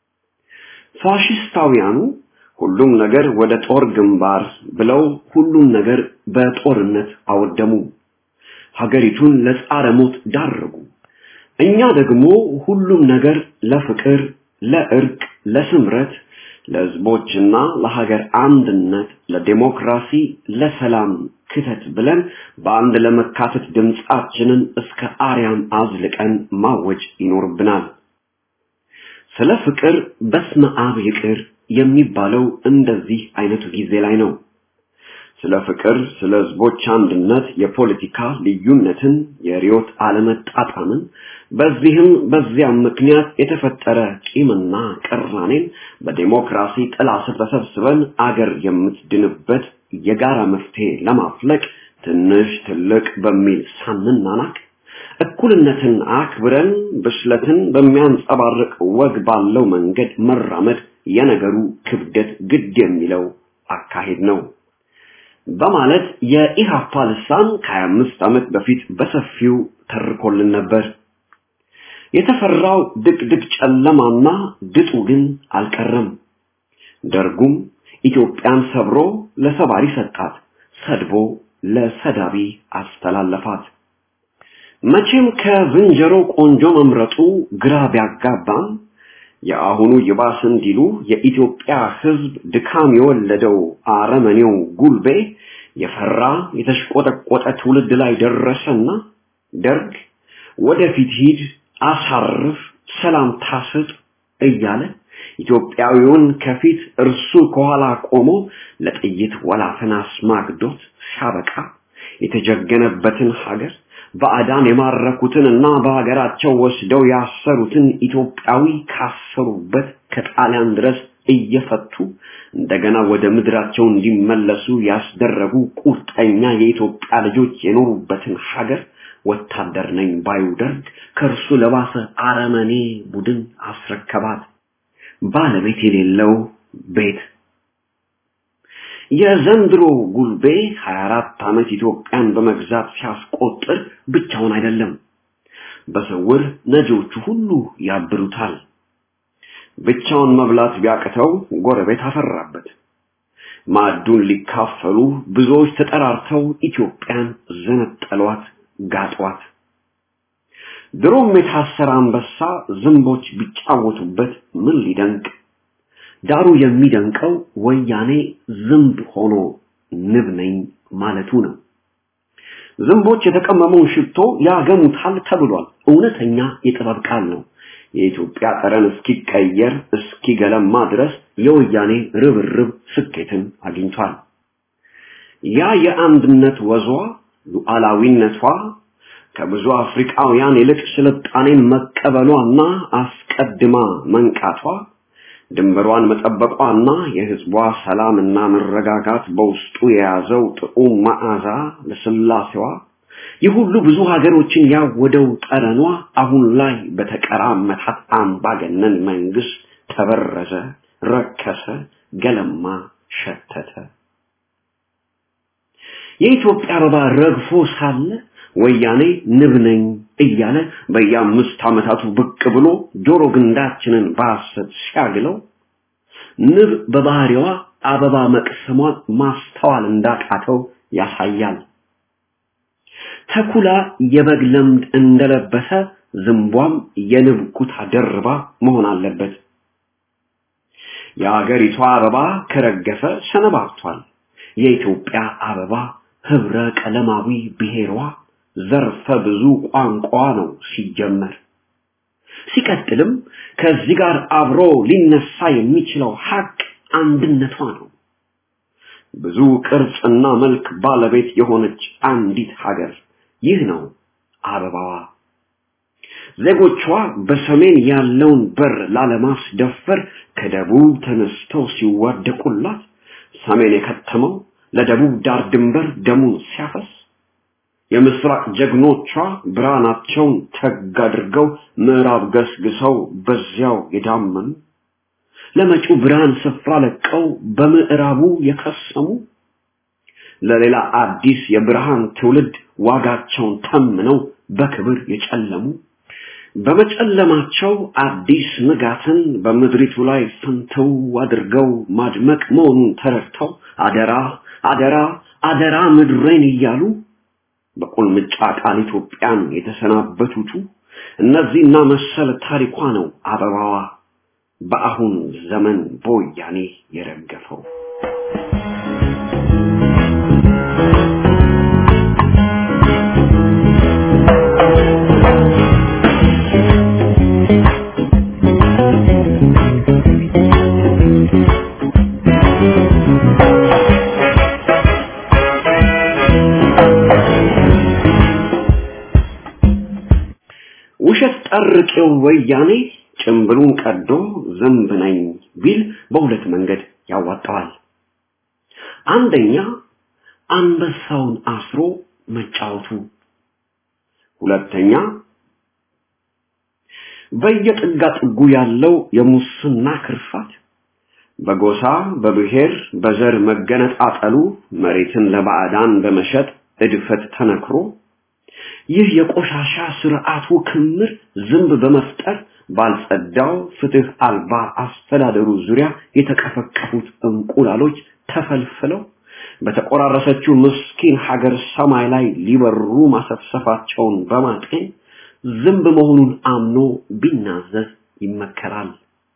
ፋሽስታውያኑ ሁሉም ነገር ወደ ጦር ግንባር ብለው ሁሉም ነገር በጦርነት አወደሙ። ሀገሪቱን ለጻረ ሞት ዳረጉ። እኛ ደግሞ ሁሉም ነገር ለፍቅር፣ ለእርቅ፣ ለስምረት፣ ለህዝቦችና ለሀገር አንድነት፣ ለዲሞክራሲ፣ ለሰላም ክተት ብለን በአንድ ለመካተት ድምፃችንን እስከ አርያም አዝልቀን ማወጅ ይኖርብናል። ስለ ፍቅር በስመ አብ ይቅር የሚባለው እንደዚህ አይነቱ ጊዜ ላይ ነው። ስለ ፍቅር፣ ስለ ህዝቦች አንድነት፣ የፖለቲካ ልዩነትን፣ የሪዮት አለመጣጣምን፣ በዚህም በዚያም ምክንያት የተፈጠረ ቂምና ቅራኔን በዲሞክራሲ ጥላ ስር ተሰብስበን አገር የምትድንበት የጋራ መፍትሄ ለማፍለቅ ትንሽ ትልቅ በሚል ሳንናናቅ እኩልነትን አክብረን ብስለትን በሚያንጸባርቅ ወግ ባለው መንገድ መራመድ የነገሩ ክብደት ግድ የሚለው አካሄድ ነው በማለት የኢሃፓ ልሳን ከ25 ዓመት በፊት በሰፊው ተርኮልን ነበር። የተፈራው ድቅድቅ ጨለማና ድጡ ግን አልቀረም። ደርጉም ኢትዮጵያን ሰብሮ ለሰባሪ ሰጣት፣ ሰድቦ ለሰዳቢ አስተላለፋት። መቼም ከዝንጀሮ ቆንጆ መምረጡ ግራ ቢያጋባም የአሁኑ ይባስ እንዲሉ የኢትዮጵያ ሕዝብ ድካም የወለደው አረመኔው ጉልቤ የፈራ የተሽቆጠቆጠ ትውልድ ላይ ደረሰና ደርግ ወደፊት ሂድ፣ አሳርፍ፣ ሰላም ታስጥ እያለ ኢትዮጵያዊውን ከፊት እርሱ ከኋላ ቆሞ ለጥይት ወላፈን አስማግዶት ሲያበቃ የተጀገነበትን ሀገር ባዕዳን የማረኩትን እና በሀገራቸው ወስደው ያሰሩትን ኢትዮጵያዊ ካሰሩበት ከጣሊያን ድረስ እየፈቱ እንደገና ወደ ምድራቸው እንዲመለሱ ያስደረጉ ቁርጠኛ የኢትዮጵያ ልጆች የኖሩበትን ሀገር ወታደር ነኝ ባዩ ደርግ ከእርሱ ለባሰ አረመኔ ቡድን አስረከባት። ባለቤት የሌለው ቤት የዘንድሮ ጉልቤ 24 ዓመት ኢትዮጵያን በመግዛት ሲያስቆጥር ብቻውን አይደለም። በስውር ነጂዎቹ ሁሉ ያብሩታል። ብቻውን መብላት ቢያቅተው ጎረቤት አፈራበት። ማዕዱን ሊካፈሉ ብዙዎች ተጠራርተው ኢትዮጵያን ዘነጠሏት፣ ጋጧት። ድሮም የታሰረ አንበሳ ዝንቦች ቢጫወቱበት ምን ሊደንቅ ዳሩ የሚደንቀው ወያኔ ዝንብ ሆኖ ንብ ነኝ ማለቱ ነው። ዝንቦች የተቀመመውን ሽቶ ያገሙታል ተብሏል። እውነተኛ የጥበብ ቃል ነው። የኢትዮጵያ ጠረን እስኪቀየር እስኪገለማ ድረስ የወያኔ ርብርብ ስኬትን አግኝቷል። ያ የአንድነት ወዟ ሉዓላዊነቷ ከብዙ አፍሪካውያን ይልቅ ስልጣኔን መቀበሏና አስቀድማ መንቃቷ ድንበሯን መጠበቋና የህዝቧ ሰላምና መረጋጋት በውስጡ የያዘው ጥዑም መዓዛ ለስላሴዋ ይህ ሁሉ ብዙ ሀገሮችን ያወደው ጠረኗ አሁን ላይ በተቀራመታት አምባገነን መንግስት ተበረዘ፣ ረከሰ፣ ገለማ፣ ሸተተ። የኢትዮጵያ አበባ ረግፎ ሳለ ወያኔ ንብ ነኝ እያለ በየአምስት ዓመታቱ ብቅ ብሎ ጆሮ ግንዳችንን በሐሰት ሲያግለው ንብ በባህሪዋ አበባ መቅሰሟን ማስተዋል እንዳቃተው ያሳያል። ተኩላ የበግ ለምድ እንደለበሰ ዝንቧም የንብ ኩታ ደርባ መሆን አለበት። የአገሪቷ አበባ ከረገፈ ሰነባብቷል። የኢትዮጵያ አበባ ህብረ ቀለማዊ ብሔሯ ዘርፈ ብዙ ቋንቋ ነው ሲጀመር። ሲቀጥልም ከዚህ ጋር አብሮ ሊነሳ የሚችለው ሀቅ አንድነቷ ነው። ብዙ ቅርጽና መልክ ባለቤት የሆነች አንዲት ሀገር ይህ ነው አበባዋ። ዜጎቿ በሰሜን ያለውን በር ላለማስደፈር ከደቡብ ተነስተው ሲዋደቁላት፣ ሰሜን የከተመው ለደቡብ ዳር ድንበር ደሙን ሲያፈስ የምስራቅ ጀግኖቿ ብርሃናቸውን ተግ አድርገው ምዕራብ ገስግሰው በዚያው የዳመኑ ለመጪው ብርሃን ስፍራ ለቀው በምዕራቡ የከሰሙ ለሌላ አዲስ የብርሃን ትውልድ ዋጋቸውን ተምነው በክብር የጨለሙ በመጨለማቸው አዲስ ንጋትን በምድሪቱ ላይ ፍንትው አድርገው ማድመቅ መሆኑን ተረድተው አደራ አደራ አደራ ምድሬን እያሉ በቁልምጫ ቃል ኢትዮጵያን የተሰናበቱቱ እነዚህና መሰል ታሪኳ ነው አበባዋ በአሁን ዘመን በወያኔ የረገፈው። ውሸት ጠርቄው ወያኔ ጭምብሉን ቀዶ ዝንብ ነኝ ቢል በሁለት መንገድ ያዋጣዋል። አንደኛ አንበሳውን አስሮ መጫወቱ፣ ሁለተኛ በየጥጋ ጥጉ ያለው የሙስና ክርፋት በጎሳ በብሔር በዘር መገነጣጠሉ መሬትን ለባዕዳን በመሸጥ እድፈት ተነክሮ ይህ የቆሻሻ ስርዓቱ ክምር ዝንብ በመፍጠር ባልጸዳው ፍትህ አልባ አስተዳደሩ ዙሪያ የተቀፈቀፉት እንቁላሎች ተፈልፍለው በተቆራረሰችው ምስኪን ሀገር ሰማይ ላይ ሊበሩ ማሰፍሰፋቸውን በማጤን ዝንብ መሆኑን አምኖ ቢናዘዝ ይመከራል።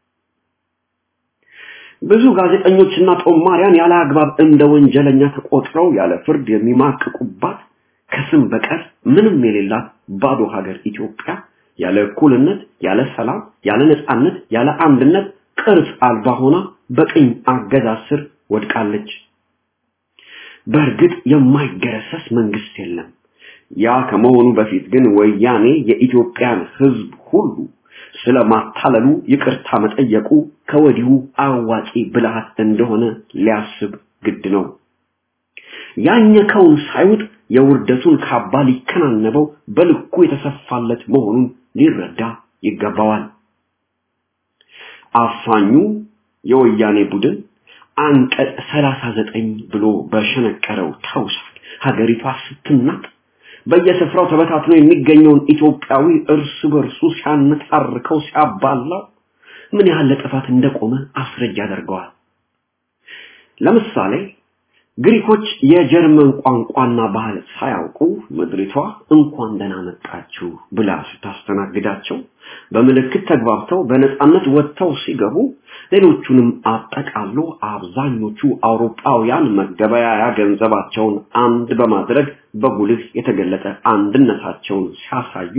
ብዙ ጋዜጠኞችና ጦማሪያን ያለ አግባብ እንደ ወንጀለኛ ተቆጥረው ያለ ፍርድ የሚማቅቁባት ከስም በቀር ምንም የሌላት ባዶ ሀገር ኢትዮጵያ ያለ እኩልነት፣ ያለ ሰላም፣ ያለ ነጻነት፣ ያለ አንድነት ቅርጽ አልባ ሆና በቅኝ አገዛዝ ስር ወድቃለች። በእርግጥ የማይገረሰስ መንግስት የለም። ያ ከመሆኑ በፊት ግን ወያኔ የኢትዮጵያን ሕዝብ ሁሉ ስለማታለሉ ይቅርታ መጠየቁ ከወዲሁ አዋጪ ብልሃት እንደሆነ ሊያስብ ግድ ነው። ያኘከውን ሳይውጥ የውርደቱን ካባ ሊከናነበው በልኩ የተሰፋለት መሆኑን ሊረዳ ይገባዋል። አፋኙ የወያኔ ቡድን አንቀጽ ሰላሳ ዘጠኝ ብሎ በሸነቀረው ተውሳክ ሀገሪቷ ስትናጥ በየስፍራው ተበታትኖ የሚገኘውን ኢትዮጵያዊ እርስ በርሱ ሲያነታርከው ሲያባላው ምን ያህል ለጥፋት እንደቆመ አስረጅ ያደርገዋል። ለምሳሌ ግሪኮች የጀርመን ቋንቋና ባህል ሳያውቁ ምድሪቷ እንኳን ደህና መጣችሁ ብላ ስታስተናግዳቸው በምልክት ተግባብተው በነፃነት ወጥተው ሲገቡ ሌሎቹንም አጠቃሎ አብዛኞቹ አውሮፓውያን መገበያያ ገንዘባቸውን አንድ በማድረግ በጉልህ የተገለጠ አንድነታቸውን ሲያሳዩ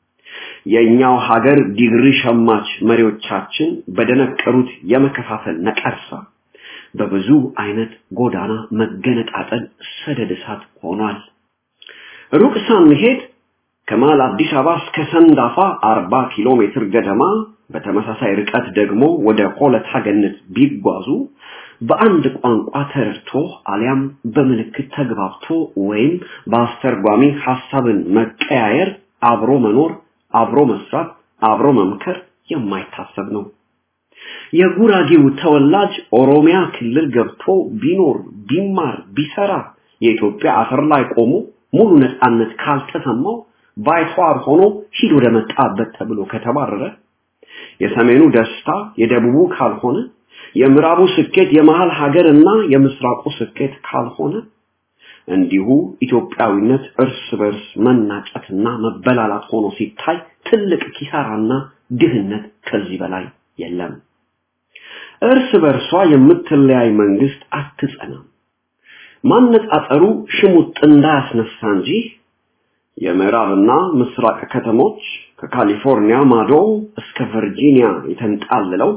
የኛው ሀገር ዲግሪ ሸማች መሪዎቻችን በደነቀሩት የመከፋፈል ነቀርሳ በብዙ አይነት ጎዳና መገነጣጠል ሰደድ እሳት ሆኗል። ሩቅ ሳንሄድ ከመሃል አዲስ አበባ እስከ ሰንዳፋ 40 ኪሎ ሜትር ገደማ በተመሳሳይ ርቀት ደግሞ ወደ ሆለታ ገነት ቢጓዙ በአንድ ቋንቋ ተረድቶ አሊያም በምልክት ተግባብቶ ወይም በአስተርጓሚ ሐሳብን መቀያየር አብሮ መኖር፣ አብሮ መስራት፣ አብሮ መምከር የማይታሰብ ነው። የጉራጌው ተወላጅ ኦሮሚያ ክልል ገብቶ ቢኖር ቢማር ቢሰራ የኢትዮጵያ አፈር ላይ ቆሞ ሙሉ ነፃነት ካልተሰማው ባይተዋር ሆኖ ሂድ ወደ መጣበት ተብሎ ከተባረረ የሰሜኑ ደስታ የደቡቡ ካልሆነ የምዕራቡ ስኬት የመሃል ሀገርና የምስራቁ ስኬት ካልሆነ እንዲሁ ኢትዮጵያዊነት እርስ በርስ መናጨትና መበላላት ሆኖ ሲታይ ትልቅ ኪሳራና ድህነት ከዚህ በላይ የለም። እርስ በርሷ የምትለያይ መንግስት አትጸናም። ማነጻጸሩ ሽሙጥ እንዳያስነሳ እንጂ የምዕራብና ምስራቅ ከተሞች ከካሊፎርኒያ ማዶ እስከ ቨርጂኒያ የተንጣለለው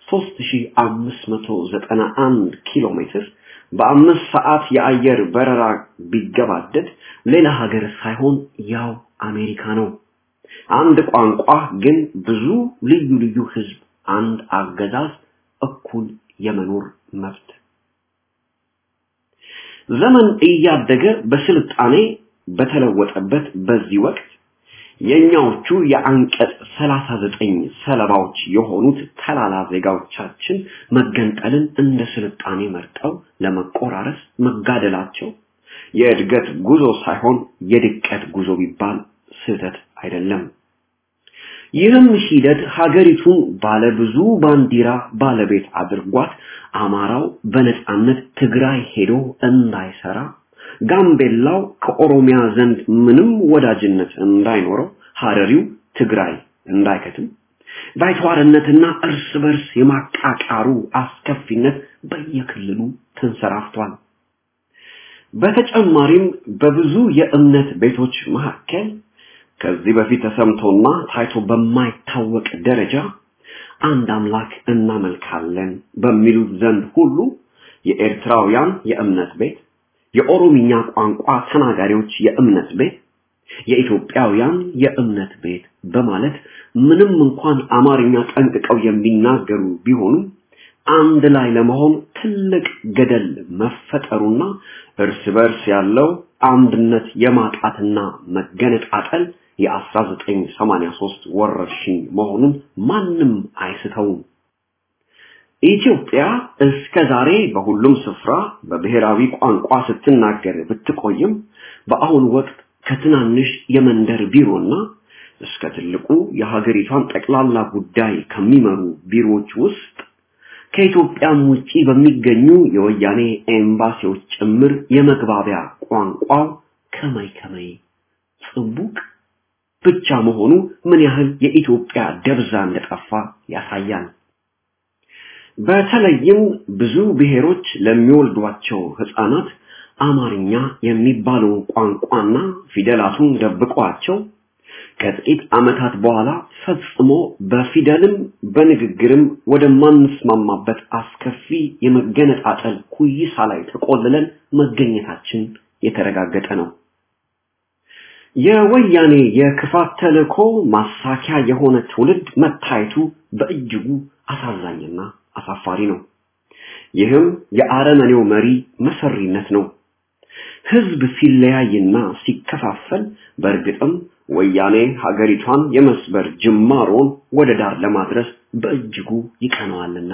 3591 ኪሎ ሜትር በአምስት ሰዓት የአየር በረራ ቢገባደድ ሌላ ሀገር ሳይሆን ያው አሜሪካ ነው። አንድ ቋንቋ ግን ብዙ ልዩ ልዩ ህዝብ፣ አንድ አገዛዝ፣ እኩል የመኖር መብት። ዘመን እያደገ በስልጣኔ በተለወጠበት በዚህ ወቅት የኛዎቹ የአንቀጽ 39 ሰለባዎች የሆኑት ተላላ ዜጋዎቻችን መገንጠልን እንደ ስልጣኔ መርጠው ለመቆራረስ መጋደላቸው የእድገት ጉዞ ሳይሆን የድቀት ጉዞ ቢባል ስህተት አይደለም። ይህም ሂደት ሀገሪቱን ባለብዙ ባንዲራ ባለቤት አድርጓት አማራው በነጻነት ትግራይ ሄዶ እንዳይሰራ ጋምቤላው ከኦሮሚያ ዘንድ ምንም ወዳጅነት እንዳይኖረው ሀረሪው ትግራይ እንዳይከትም ባይተዋርነትና እርስ በርስ የማቃቃሩ አስከፊነት በየክልሉ ተንሰራፍቷል። በተጨማሪም በብዙ የእምነት ቤቶች መካከል ከዚህ በፊት ተሰምቶና ታይቶ በማይታወቅ ደረጃ አንድ አምላክ እናመልካለን በሚሉት ዘንድ ሁሉ የኤርትራውያን የእምነት ቤት፣ የኦሮሚኛ ቋንቋ ተናጋሪዎች የእምነት ቤት፣ የኢትዮጵያውያን የእምነት ቤት በማለት ምንም እንኳን አማርኛ ጠንቅቀው የሚናገሩ ቢሆኑም አንድ ላይ ለመሆን ትልቅ ገደል መፈጠሩና እርስ በርስ ያለው አንድነት የማጣትና መገነጣጠል የ1983 ወረርሽኝ መሆኑን ማንም አይስተውም። ኢትዮጵያ እስከ ዛሬ በሁሉም ስፍራ በብሔራዊ ቋንቋ ስትናገር ብትቆይም በአሁን ወቅት ከትናንሽ የመንደር ቢሮና እስከ ትልቁ የሀገሪቷን ጠቅላላ ጉዳይ ከሚመሩ ቢሮዎች ውስጥ ከኢትዮጵያም ውጪ በሚገኙ የወያኔ ኤምባሲዎች ጭምር የመግባቢያ ቋንቋው ከመይ ከመይ ጽቡቅ ብቻ መሆኑ ምን ያህል የኢትዮጵያ ደብዛ እንደጠፋ ያሳያል። በተለይም ብዙ ብሔሮች ለሚወልዷቸው ህፃናት አማርኛ የሚባለውን ቋንቋና ፊደላቱን ደብቋቸው ከጥቂት ዓመታት በኋላ ፈጽሞ በፊደልም በንግግርም ወደማንስማማበት አስከፊ የመገነጣጠል ኩይሳ ላይ ተቆልለን መገኘታችን የተረጋገጠ ነው። የወያኔ የክፋት ተልእኮ ማሳኪያ የሆነ ትውልድ መታየቱ በእጅጉ አሳዛኝና አሳፋሪ ነው። ይህም የአረመኔው መሪ መሰሪነት ነው። ህዝብ ሲለያይና ሲከፋፈል በእርግጥም ወያኔ ሀገሪቷን የመስበር ጅማሮን ወደ ዳር ለማድረስ በእጅጉ ይቀነዋልና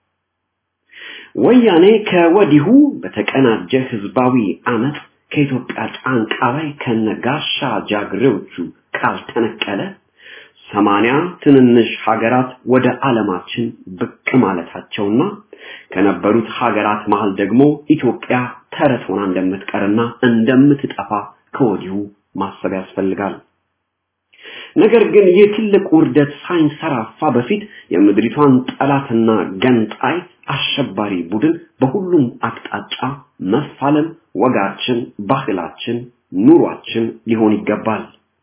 ወያኔ ከወዲሁ በተቀናጀ ህዝባዊ አመት ከኢትዮጵያ ጫንቃ ላይ ከነጋሻ ጃግሬዎቹ ካልተነቀለ ሰማንያ ትንንሽ ሀገራት ወደ ዓለማችን ብቅ ማለታቸውና ከነበሩት ሀገራት መሃል ደግሞ ኢትዮጵያ ተረት ሆና እንደምትቀርና እንደምትጠፋ ከወዲሁ ማሰብ ያስፈልጋል። ነገር ግን ይህ ትልቅ ውርደት ሳይንሰራፋ በፊት የምድሪቷን ጠላትና ገንጣይ አሸባሪ ቡድን በሁሉም አቅጣጫ መፋለም ወጋችን፣ ባህላችን፣ ኑሯችን ሊሆን ይገባል።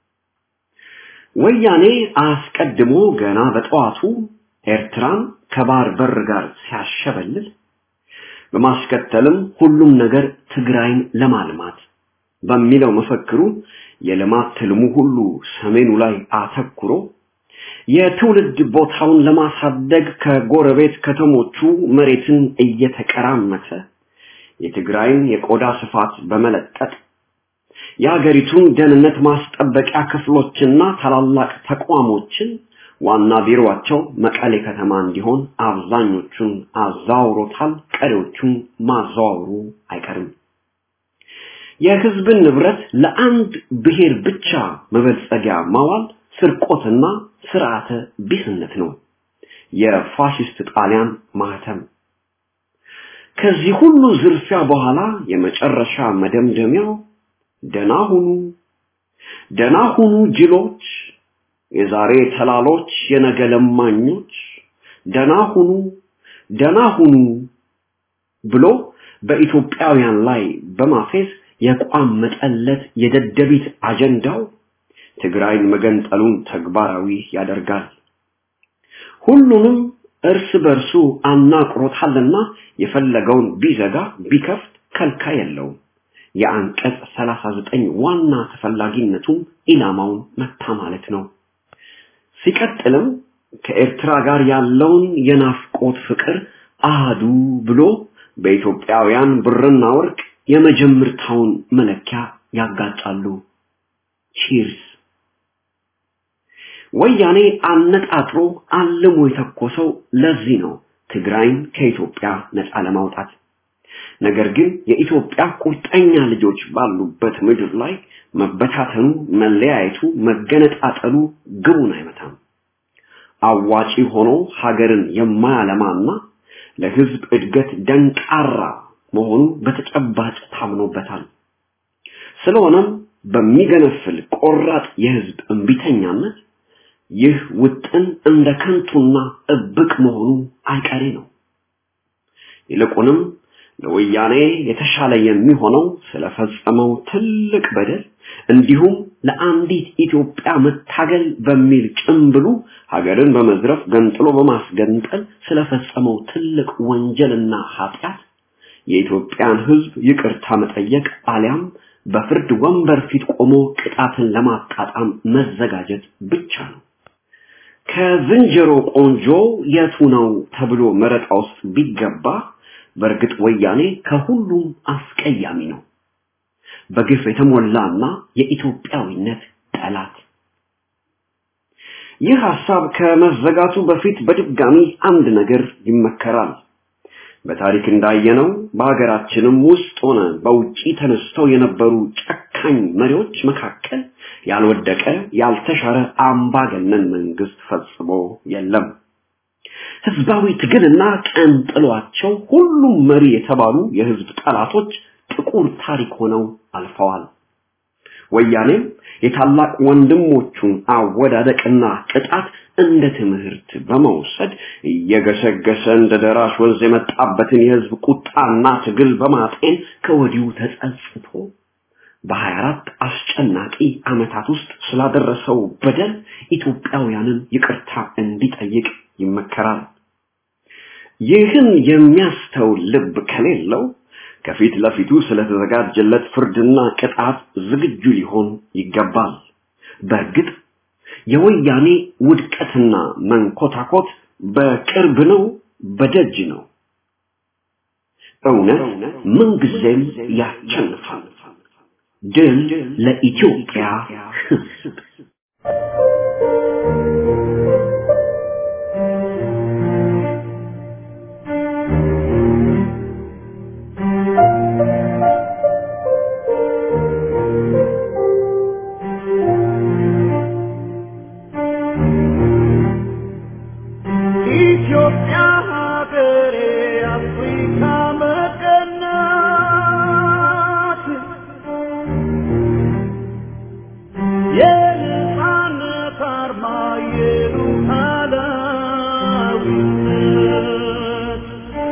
ወያኔ አስቀድሞ ገና በጠዋቱ ኤርትራን ከባህር በር ጋር ሲያሸበልል በማስከተልም ሁሉም ነገር ትግራይን ለማልማት በሚለው መፈክሩ የልማት ትልሙ ሁሉ ሰሜኑ ላይ አተኩሮ የትውልድ ቦታውን ለማሳደግ ከጎረቤት ከተሞቹ መሬትን እየተቀራመተ የትግራይን የቆዳ ስፋት በመለጠጥ የሀገሪቱን ደህንነት ማስጠበቂያ ክፍሎችና ታላላቅ ተቋሞችን ዋና ቢሮአቸው መቀሌ ከተማ እንዲሆን አብዛኞቹን አዛውሮታል፣ ቀሪዎቹን ማዛወሩ አይቀርም። የህዝብን ንብረት ለአንድ ብሔር ብቻ መበልጸጊያ ማዋል ስርቆትና ስርዓተ ቢስነት ነው። የፋሽስት ጣሊያን ማህተም። ከዚህ ሁሉ ዝርፊያ በኋላ የመጨረሻ መደምደሚያው ደና ሁኑ፣ ደና ሁኑ ጅሎች፣ የዛሬ ተላሎች፣ የነገ ለማኞች፣ ደና ሁኑ፣ ደና ሁኑ ብሎ በኢትዮጵያውያን ላይ በማፌዝ የቋመጠለት የደደቢት አጀንዳው ትግራይን መገንጠሉን ተግባራዊ ያደርጋል። ሁሉንም እርስ በርሱ አናቅሮታልና የፈለገውን ቢዘጋ ቢከፍት ከልካይ የለውም። የአንቀጽ 39 ዋና ተፈላጊነቱም ኢላማውን መታ ማለት ነው። ሲቀጥልም ከኤርትራ ጋር ያለውን የናፍቆት ፍቅር አህዱ ብሎ በኢትዮጵያውያን ብርና ወርቅ የመጀመርታውን መለኪያ ያጋጫሉ። ቺርስ ወያኔ አነጣጥሮ አልሞ የተኮሰው ለዚህ ነው ትግራይን ከኢትዮጵያ ነፃ ለማውጣት። ነገር ግን የኢትዮጵያ ቁርጠኛ ልጆች ባሉበት ምድር ላይ መበታተኑ፣ መለያየቱ፣ መገነጣጠሉ ግቡን አይመታም። አዋጪ ሆኖ ሀገርን የማያለማና ለህዝብ እድገት ደንቃራ መሆኑ በተጨባጭ ታምኖበታል። ስለሆነም በሚገነፍል ቆራጥ የህዝብ እንቢተኛነት ይህ ውጥን እንደ ከንቱና እብቅ መሆኑ አይቀሬ ነው። ይልቁንም ለወያኔ የተሻለ የሚሆነው ስለፈጸመው ትልቅ በደል እንዲሁም ለአንዲት ኢትዮጵያ መታገል በሚል ጭምብሉ ሀገርን በመዝረፍ ገንጥሎ በማስገንጠል ስለፈጸመው ትልቅ ወንጀልና ኃጢአት የኢትዮጵያን ሕዝብ ይቅርታ መጠየቅ አሊያም በፍርድ ወንበር ፊት ቆሞ ቅጣትን ለማጣጣም መዘጋጀት ብቻ ነው። ከዝንጀሮ ቆንጆ የቱ ነው ተብሎ መረጣ ውስጥ ቢገባ በእርግጥ ወያኔ ከሁሉም አስቀያሚ ነው። በግፍ የተሞላና የኢትዮጵያዊነት ጠላት። ይህ ሐሳብ ከመዘጋቱ በፊት በድጋሚ አንድ ነገር ይመከራል። በታሪክ እንዳየነው በሀገራችንም ውስጥ ሆነ በውጪ ተነስተው የነበሩ ጨካኝ መሪዎች መካከል ያልወደቀ ያልተሻረ አምባገነን መንግስት ፈጽሞ የለም። ህዝባዊ ትግልና ቀን ጥሏቸው ሁሉም መሪ የተባሉ የህዝብ ጠላቶች ጥቁር ታሪክ ሆነው አልፈዋል። ወያኔም የታላቅ ወንድሞቹን አወዳደቅና ቅጣት እንደ ትምህርት በመውሰድ እየገሰገሰ እንደ ደራሽ ወንዝ የመጣበትን የህዝብ ቁጣና ትግል በማጤን ከወዲሁ ተጸጽቶ በሀያ አራት አስጨናቂ ዓመታት ውስጥ ስላደረሰው በደል ኢትዮጵያውያንን ይቅርታ እንዲጠይቅ ይመከራል። ይህን የሚያስተውል ልብ ከሌለው ከፊት ለፊቱ ስለተዘጋጀለት ፍርድና ቅጣት ዝግጁ ሊሆን ይገባል። በእርግጥ የወያኔ ውድቀትና መንኮታኮት በቅርብ ነው፣ በደጅ ነው። እውነት ምንጊዜም ያሸንፋል። ድል ለኢትዮጵያ ሕዝብ። ኢትዮጵያ ሀገሬ አፍሪካ መቀናት የነፃነት አርማ የሉዓላዊነት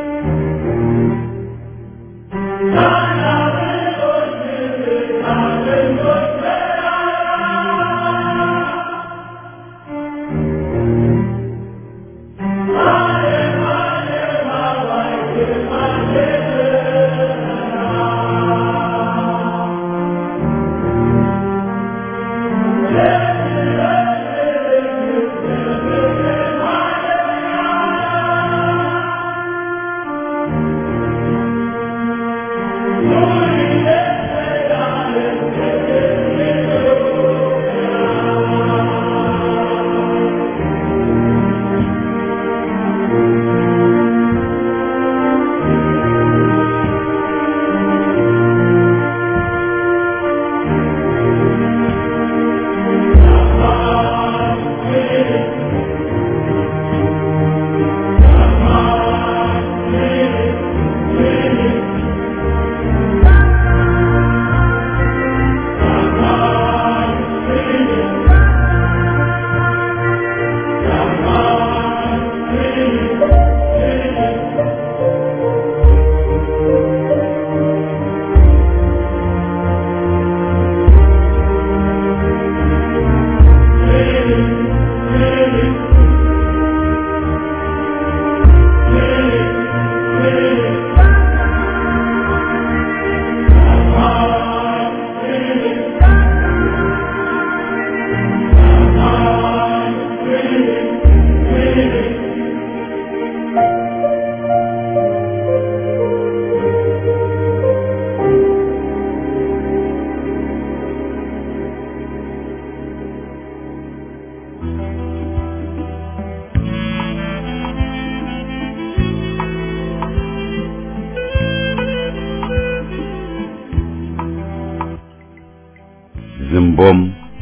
ዝንቦም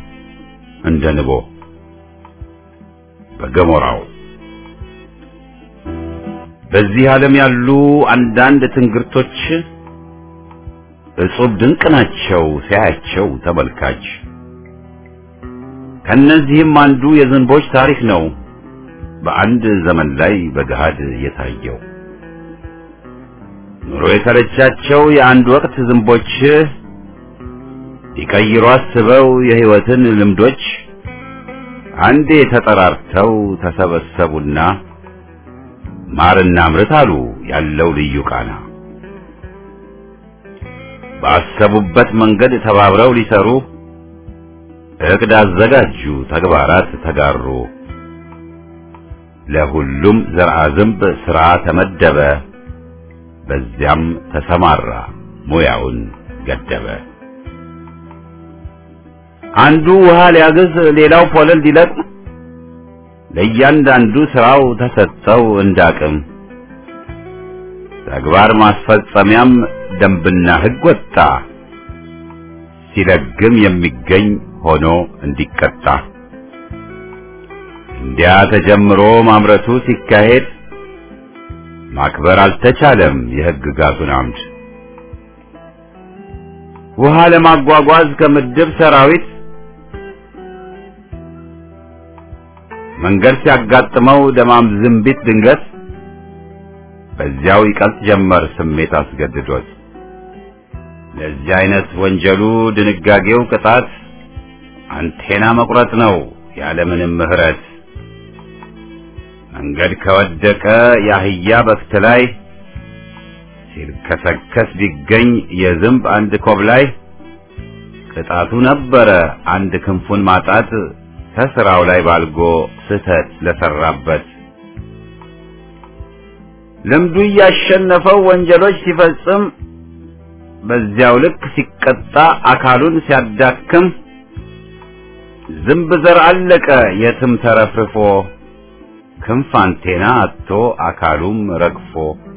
እንደ ንቦ በገሞራው በዚህ ዓለም ያሉ አንዳንድ ትንግርቶች እጹብ ድንቅ ናቸው ሲያያቸው ተመልካች ከነዚህም አንዱ የዝንቦች ታሪክ ነው በአንድ ዘመን ላይ በገሃድ የታየው። ኑሮ የተረቻቸው የአንድ ወቅት ዝንቦች ሊቀይሩ አስበው የሕይወትን ልምዶች አንዴ ተጠራርተው ተሰበሰቡና ማርና ምርት አሉ ያለው ልዩ ቃና። ባሰቡበት መንገድ ተባብረው ሊሰሩ እቅድ አዘጋጁ፣ ተግባራት ተጋሩ። ለሁሉም ዘርአ ዝንብ ሥራ ተመደበ፣ በዚያም ተሰማራ ሙያውን ገደበ። አንዱ ውሃ ሊያግዝ፣ ሌላው ፖለል ሊለቅም፣ ለእያንዳንዱ ሥራው ተሰጠው እንዳቅም። ተግባር ማስፈጸሚያም ደንብና ሕግ ወጣ፣ ሲለግም የሚገኝ ሆኖ እንዲቀጣ። እንዲያ ተጀምሮ ማምረቱ ሲካሄድ ማክበር አልተቻለም የሕግጋቱን አምድ። ውሃ ለማጓጓዝ ከምድብ ሰራዊት መንገድ ሲያጋጥመው ደማም ዝንቢት ድንገት በዚያው ይቀልጥ ጀመር ስሜት አስገድዶት። ለዚህ አይነት ወንጀሉ ድንጋጌው ቅጣት አንቴና መቁረጥ ነው ያለምንም ምሕረት። መንገድ ከወደቀ የአህያ በክት ላይ ሲልከሰከስ ቢገኝ የዝንብ አንድ ኮብ ላይ ቅጣቱ ነበረ አንድ ክንፉን ማጣት ከስራው ላይ ባልጎ ስህተት ለሰራበት። ልምዱ እያሸነፈው ወንጀሎች ሲፈጽም በዚያው ልክ ሲቀጣ አካሉን ሲያዳክም ዝንብ ዘር አለቀ የትም ተረፍርፎ ክንፍ አንቴና አጥቶ አካሉም ረግፎ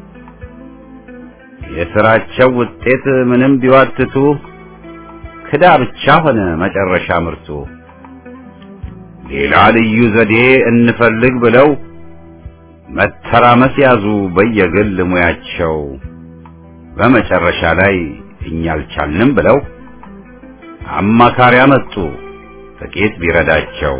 የስራቸው ውጤት ምንም ቢዋትቱ ክዳ ብቻ ሆነ መጨረሻ ምርቱ። ሌላ ልዩ ዘዴ እንፈልግ ብለው መተራመስ ያዙ በየግል ሙያቸው። በመጨረሻ ላይ እኛ አልቻልንም ብለው አማካሪ አመጡ ጥቂት ቢረዳቸው።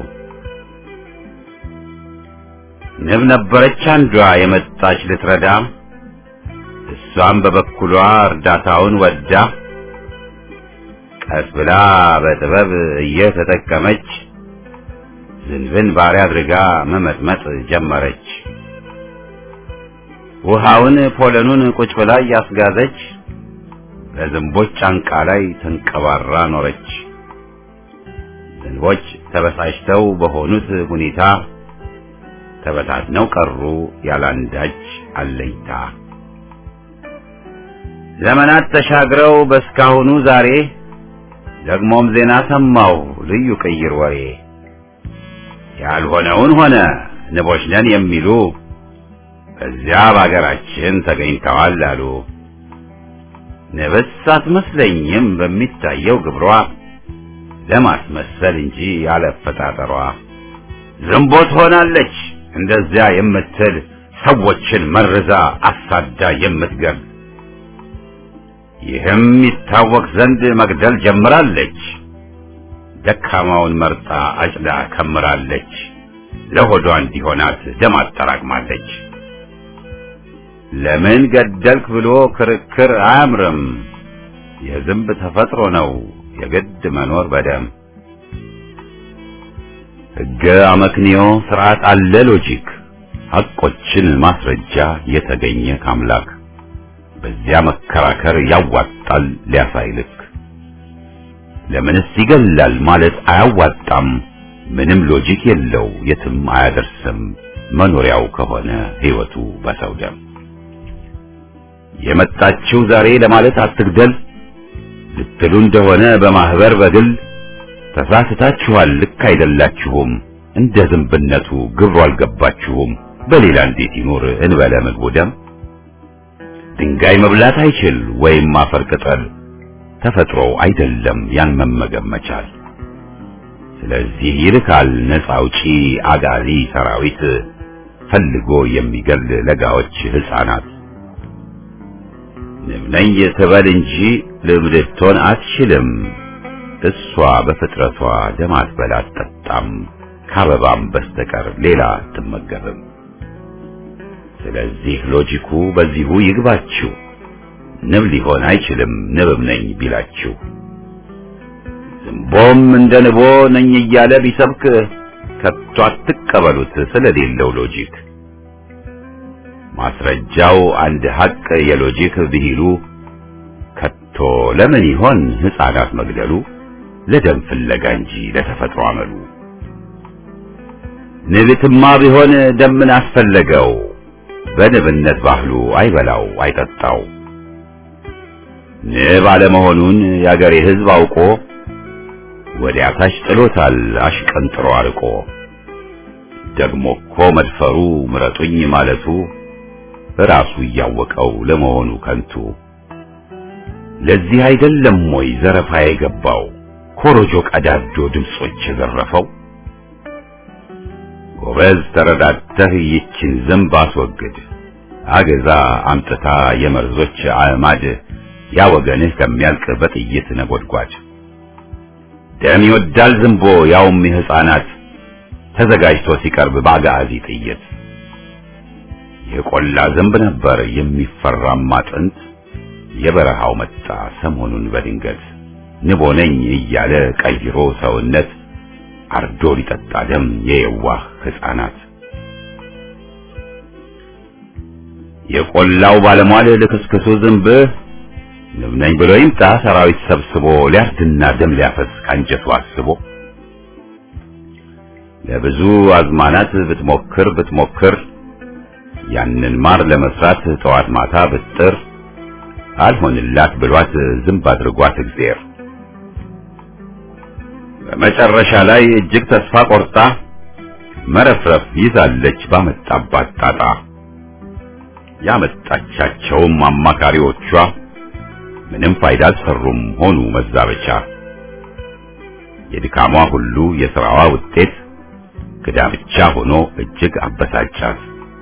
ንብ ነበረች አንዷ የመጣች ልትረዳ፣ እሷም በበኩሏ እርዳታውን ወዳ ቀስ ብላ በጥበብ እየተጠቀመች ዝንብን ባሪያ አድርጋ መመጥመጥ ጀመረች። ውሃውን ፖለኑን ቁጭ ብላ እያስጋዘች በዝንቦች ጫንቃ ላይ ተንቀባራ ኖረች። ዝንቦች ተበሳጭተው በሆኑት ሁኔታ ተበታትነው ቀሩ ያላንዳች አለኝታ። ዘመናት ተሻግረው በስካሁኑ ዛሬ ደግሞም ዜና ሰማው ልዩ ቅይር ወሬ ያልሆነውን ሆነ ንቦች ነን የሚሉ በዚያ በአገራችን ተገኝተዋል አሉ። ንብስ አትመስለኝም በሚታየው ግብሯ ለማስመሰል እንጂ ያለፈጣጠሯ ዝንቦ ትሆናለች እንደዚያ የምትል ሰዎችን መርዛ አሳዳ የምትገብ ይህም ይታወቅ ዘንድ መግደል ጀምራለች። ደካማውን መርጣ አጭዳ ከምራለች። ለሆዷ እንዲሆናት ደም አጠራቅማለች። ለምን ገደልክ ብሎ ክርክር አያምርም። የዝንብ ተፈጥሮ ነው የግድ መኖር በደም ሕገ አመክንዮ ስርዓት አለ ሎጂክ ሐቆችን ማስረጃ የተገኘ ካምላክ በዚያ መከራከር ያዋጣል ሊያሳይልክ ለምንስ ይገላል ማለት አያዋጣም ምንም ሎጂክ የለው የትም አያደርስም መኖሪያው ከሆነ ሕይወቱ በሰው ደም የመጣችው ዛሬ ለማለት አትግደል ልትሉ እንደሆነ በማህበር በግል ተሳስታችኋል ልክ አይደላችሁም እንደ ዝንብነቱ ግብሩ አልገባችሁም በሌላ እንዴት ይኖር እንበለ ምግቡ ደም ድንጋይ መብላት አይችል ወይም አፈር ቅጠል ተፈጥሮ አይደለም ያን መመገብ መቻል ስለዚህ ይልካል ነፃ አውጪ አጋዚ ሰራዊት ፈልጎ የሚገል ለጋዎች ህፃናት ንብ ነኝ ትበል እንጂ ልብ ልትሆን አትችልም እሷ በፍጥረቷ ደም አትበላ አትጠጣም፣ ከአበባም በስተቀር ሌላ አትመገብም። ስለዚህ ሎጂኩ በዚሁ ይግባችሁ። ንብ ሊሆን አይችልም ንብም ነኝ ቢላችሁ። ዝንቦም እንደ ንቦ ነኝ እያለ ቢሰብክ ከቶ አትቀበሉት ስለሌለው ሎጂክ። ማስረጃው አንድ ሐቅ የሎጂክ ብሂሉ ከቶ ለምን ይሆን ሕፃናት መግደሉ ለደም ፍለጋ እንጂ ለተፈጥሮ አመሉ። ንብትማ ቢሆን ደምን አስፈለገው በንብነት ባህሉ አይበላው አይጠጣው። ንብ አለመሆኑን የአገሬ ሕዝብ አውቆ ወዲያ ታች ጥሎታል አሽቀንጥሮ አርቆ። ደግሞ እኮ መድፈሩ ምረጡኝ ማለቱ ራሱ እያወቀው ለመሆኑ ከንቱ። ለዚህ አይደለም ወይ ዘረፋ የገባው ኮሮጆ ቀዳዶ ድምጾች የዘረፈው? ጎበዝ ተረዳተህ ይችን ዝንብ አስወግድ፣ አገዛ አምጥታ የመርዞች አዕማድ ያ ወገንህ ከሚያልቅ በጥይት ነጎድጓድ። ደም ይወዳል ዝንቦ ያውም የሕፃናት ተዘጋጅቶ ሲቀርብ በአጋዚ ጥይት። የቆላ ዝንብ ነበር የሚፈራማ ጥንት፣ የበረሃው መጣ ሰሞኑን በድንገት ንቦ ነኝ እያለ ቀይሮ ሰውነት አርዶ ሊጠጣ ደም የየዋህ ሕፃናት። የቆላው ባለሟል ልክስክሱ ዝንብ ንብ ነኝ ብሎ ይምጣ ሰራዊት ሰብስቦ ሊያርድና ደም ሊያፈስ ካንጀቱ አስቦ ለብዙ አዝማናት ብትሞክር ብትሞክር ያንን ማር ለመስራት ጠዋት ማታ ብጥር አልሆንላት ብሏት ዝንብ አድርጓት እግዜር በመጨረሻ ላይ እጅግ ተስፋ ቆርጣ መረፍረፍ ይዛለች ባመጣባት ጣጣ። ያመጣቻቸውም አማካሪዎቿ ምንም ፋይዳ አልሰሩም ሆኑ መዛበቻ። የድካሟ ሁሉ የሥራዋ ውጤት ክዳ ብቻ ሆኖ እጅግ አበሳጫት።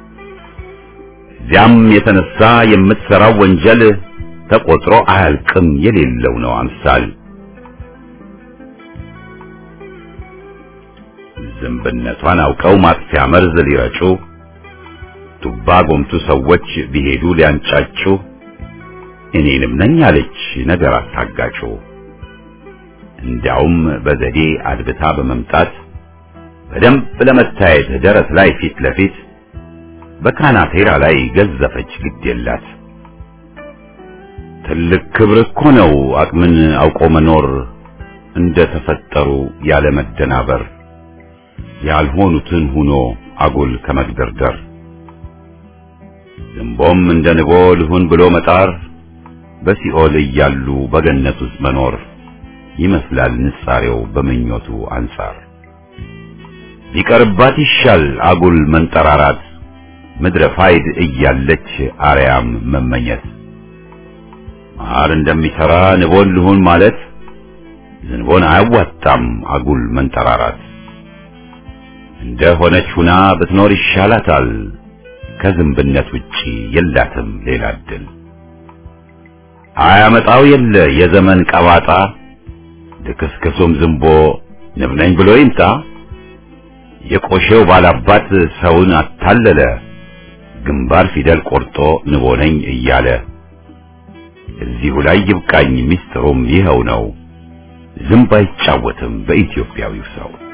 እዚያም የተነሳ የምትሠራው ወንጀል ተቆጥሮ አያልቅም የሌለው ነው አምሳል። ዝንብነቷን አውቀው ማጥፊያ መርዝ ሊረጩ ቱባ ጎምቱ ሰዎች ቢሄዱ ሊያንጫጩ እኔንም ነኝ አለች ነገር አታጋጩ። እንዲያውም በዘዴ አድብታ በመምጣት በደንብ ለመታየት ደረት ላይ ፊት ለፊት በካናቴራ ላይ ገዘፈች ግድ የላት። ትልቅ ክብር እኮ ነው አቅምን አውቆ መኖር እንደ ተፈጠሩ ያለ መደናበር ያልሆኑትን ሁኖ አጉል ከመግደርደር ዝንቦም እንደ ንቦ ልሁን ብሎ መጣር በሲኦል እያሉ በገነት ውስጥ መኖር ይመስላል ንጻሬው በምኞቱ አንጻር ቢቀርባት ይሻል አጉል መንጠራራት ምድረ ፋይድ እያለች አርያም መመኘት ማር እንደሚሰራ ንቦን ልሁን ማለት ዝንቦን አያዋጣም አጉል መንጠራራት እንደ ሆነች ሁና ብትኖር ይሻላታል ከዝንብነት ውጪ የላትም ሌላ እድል አያመጣው የለ የዘመን ቀባጣ ልክስክሱም ዝንቦ ንብ ነኝ ብሎ ይምጣ የቆሼው ባላባት ሰውን አታለለ ግንባር ፊደል ቆርጦ ንቦ ነኝ እያለ እዚሁ ላይ ይብቃኝ ሚስጥሩም ይኸው ነው ዝንብ አይጫወትም በኢትዮጵያዊው ሰው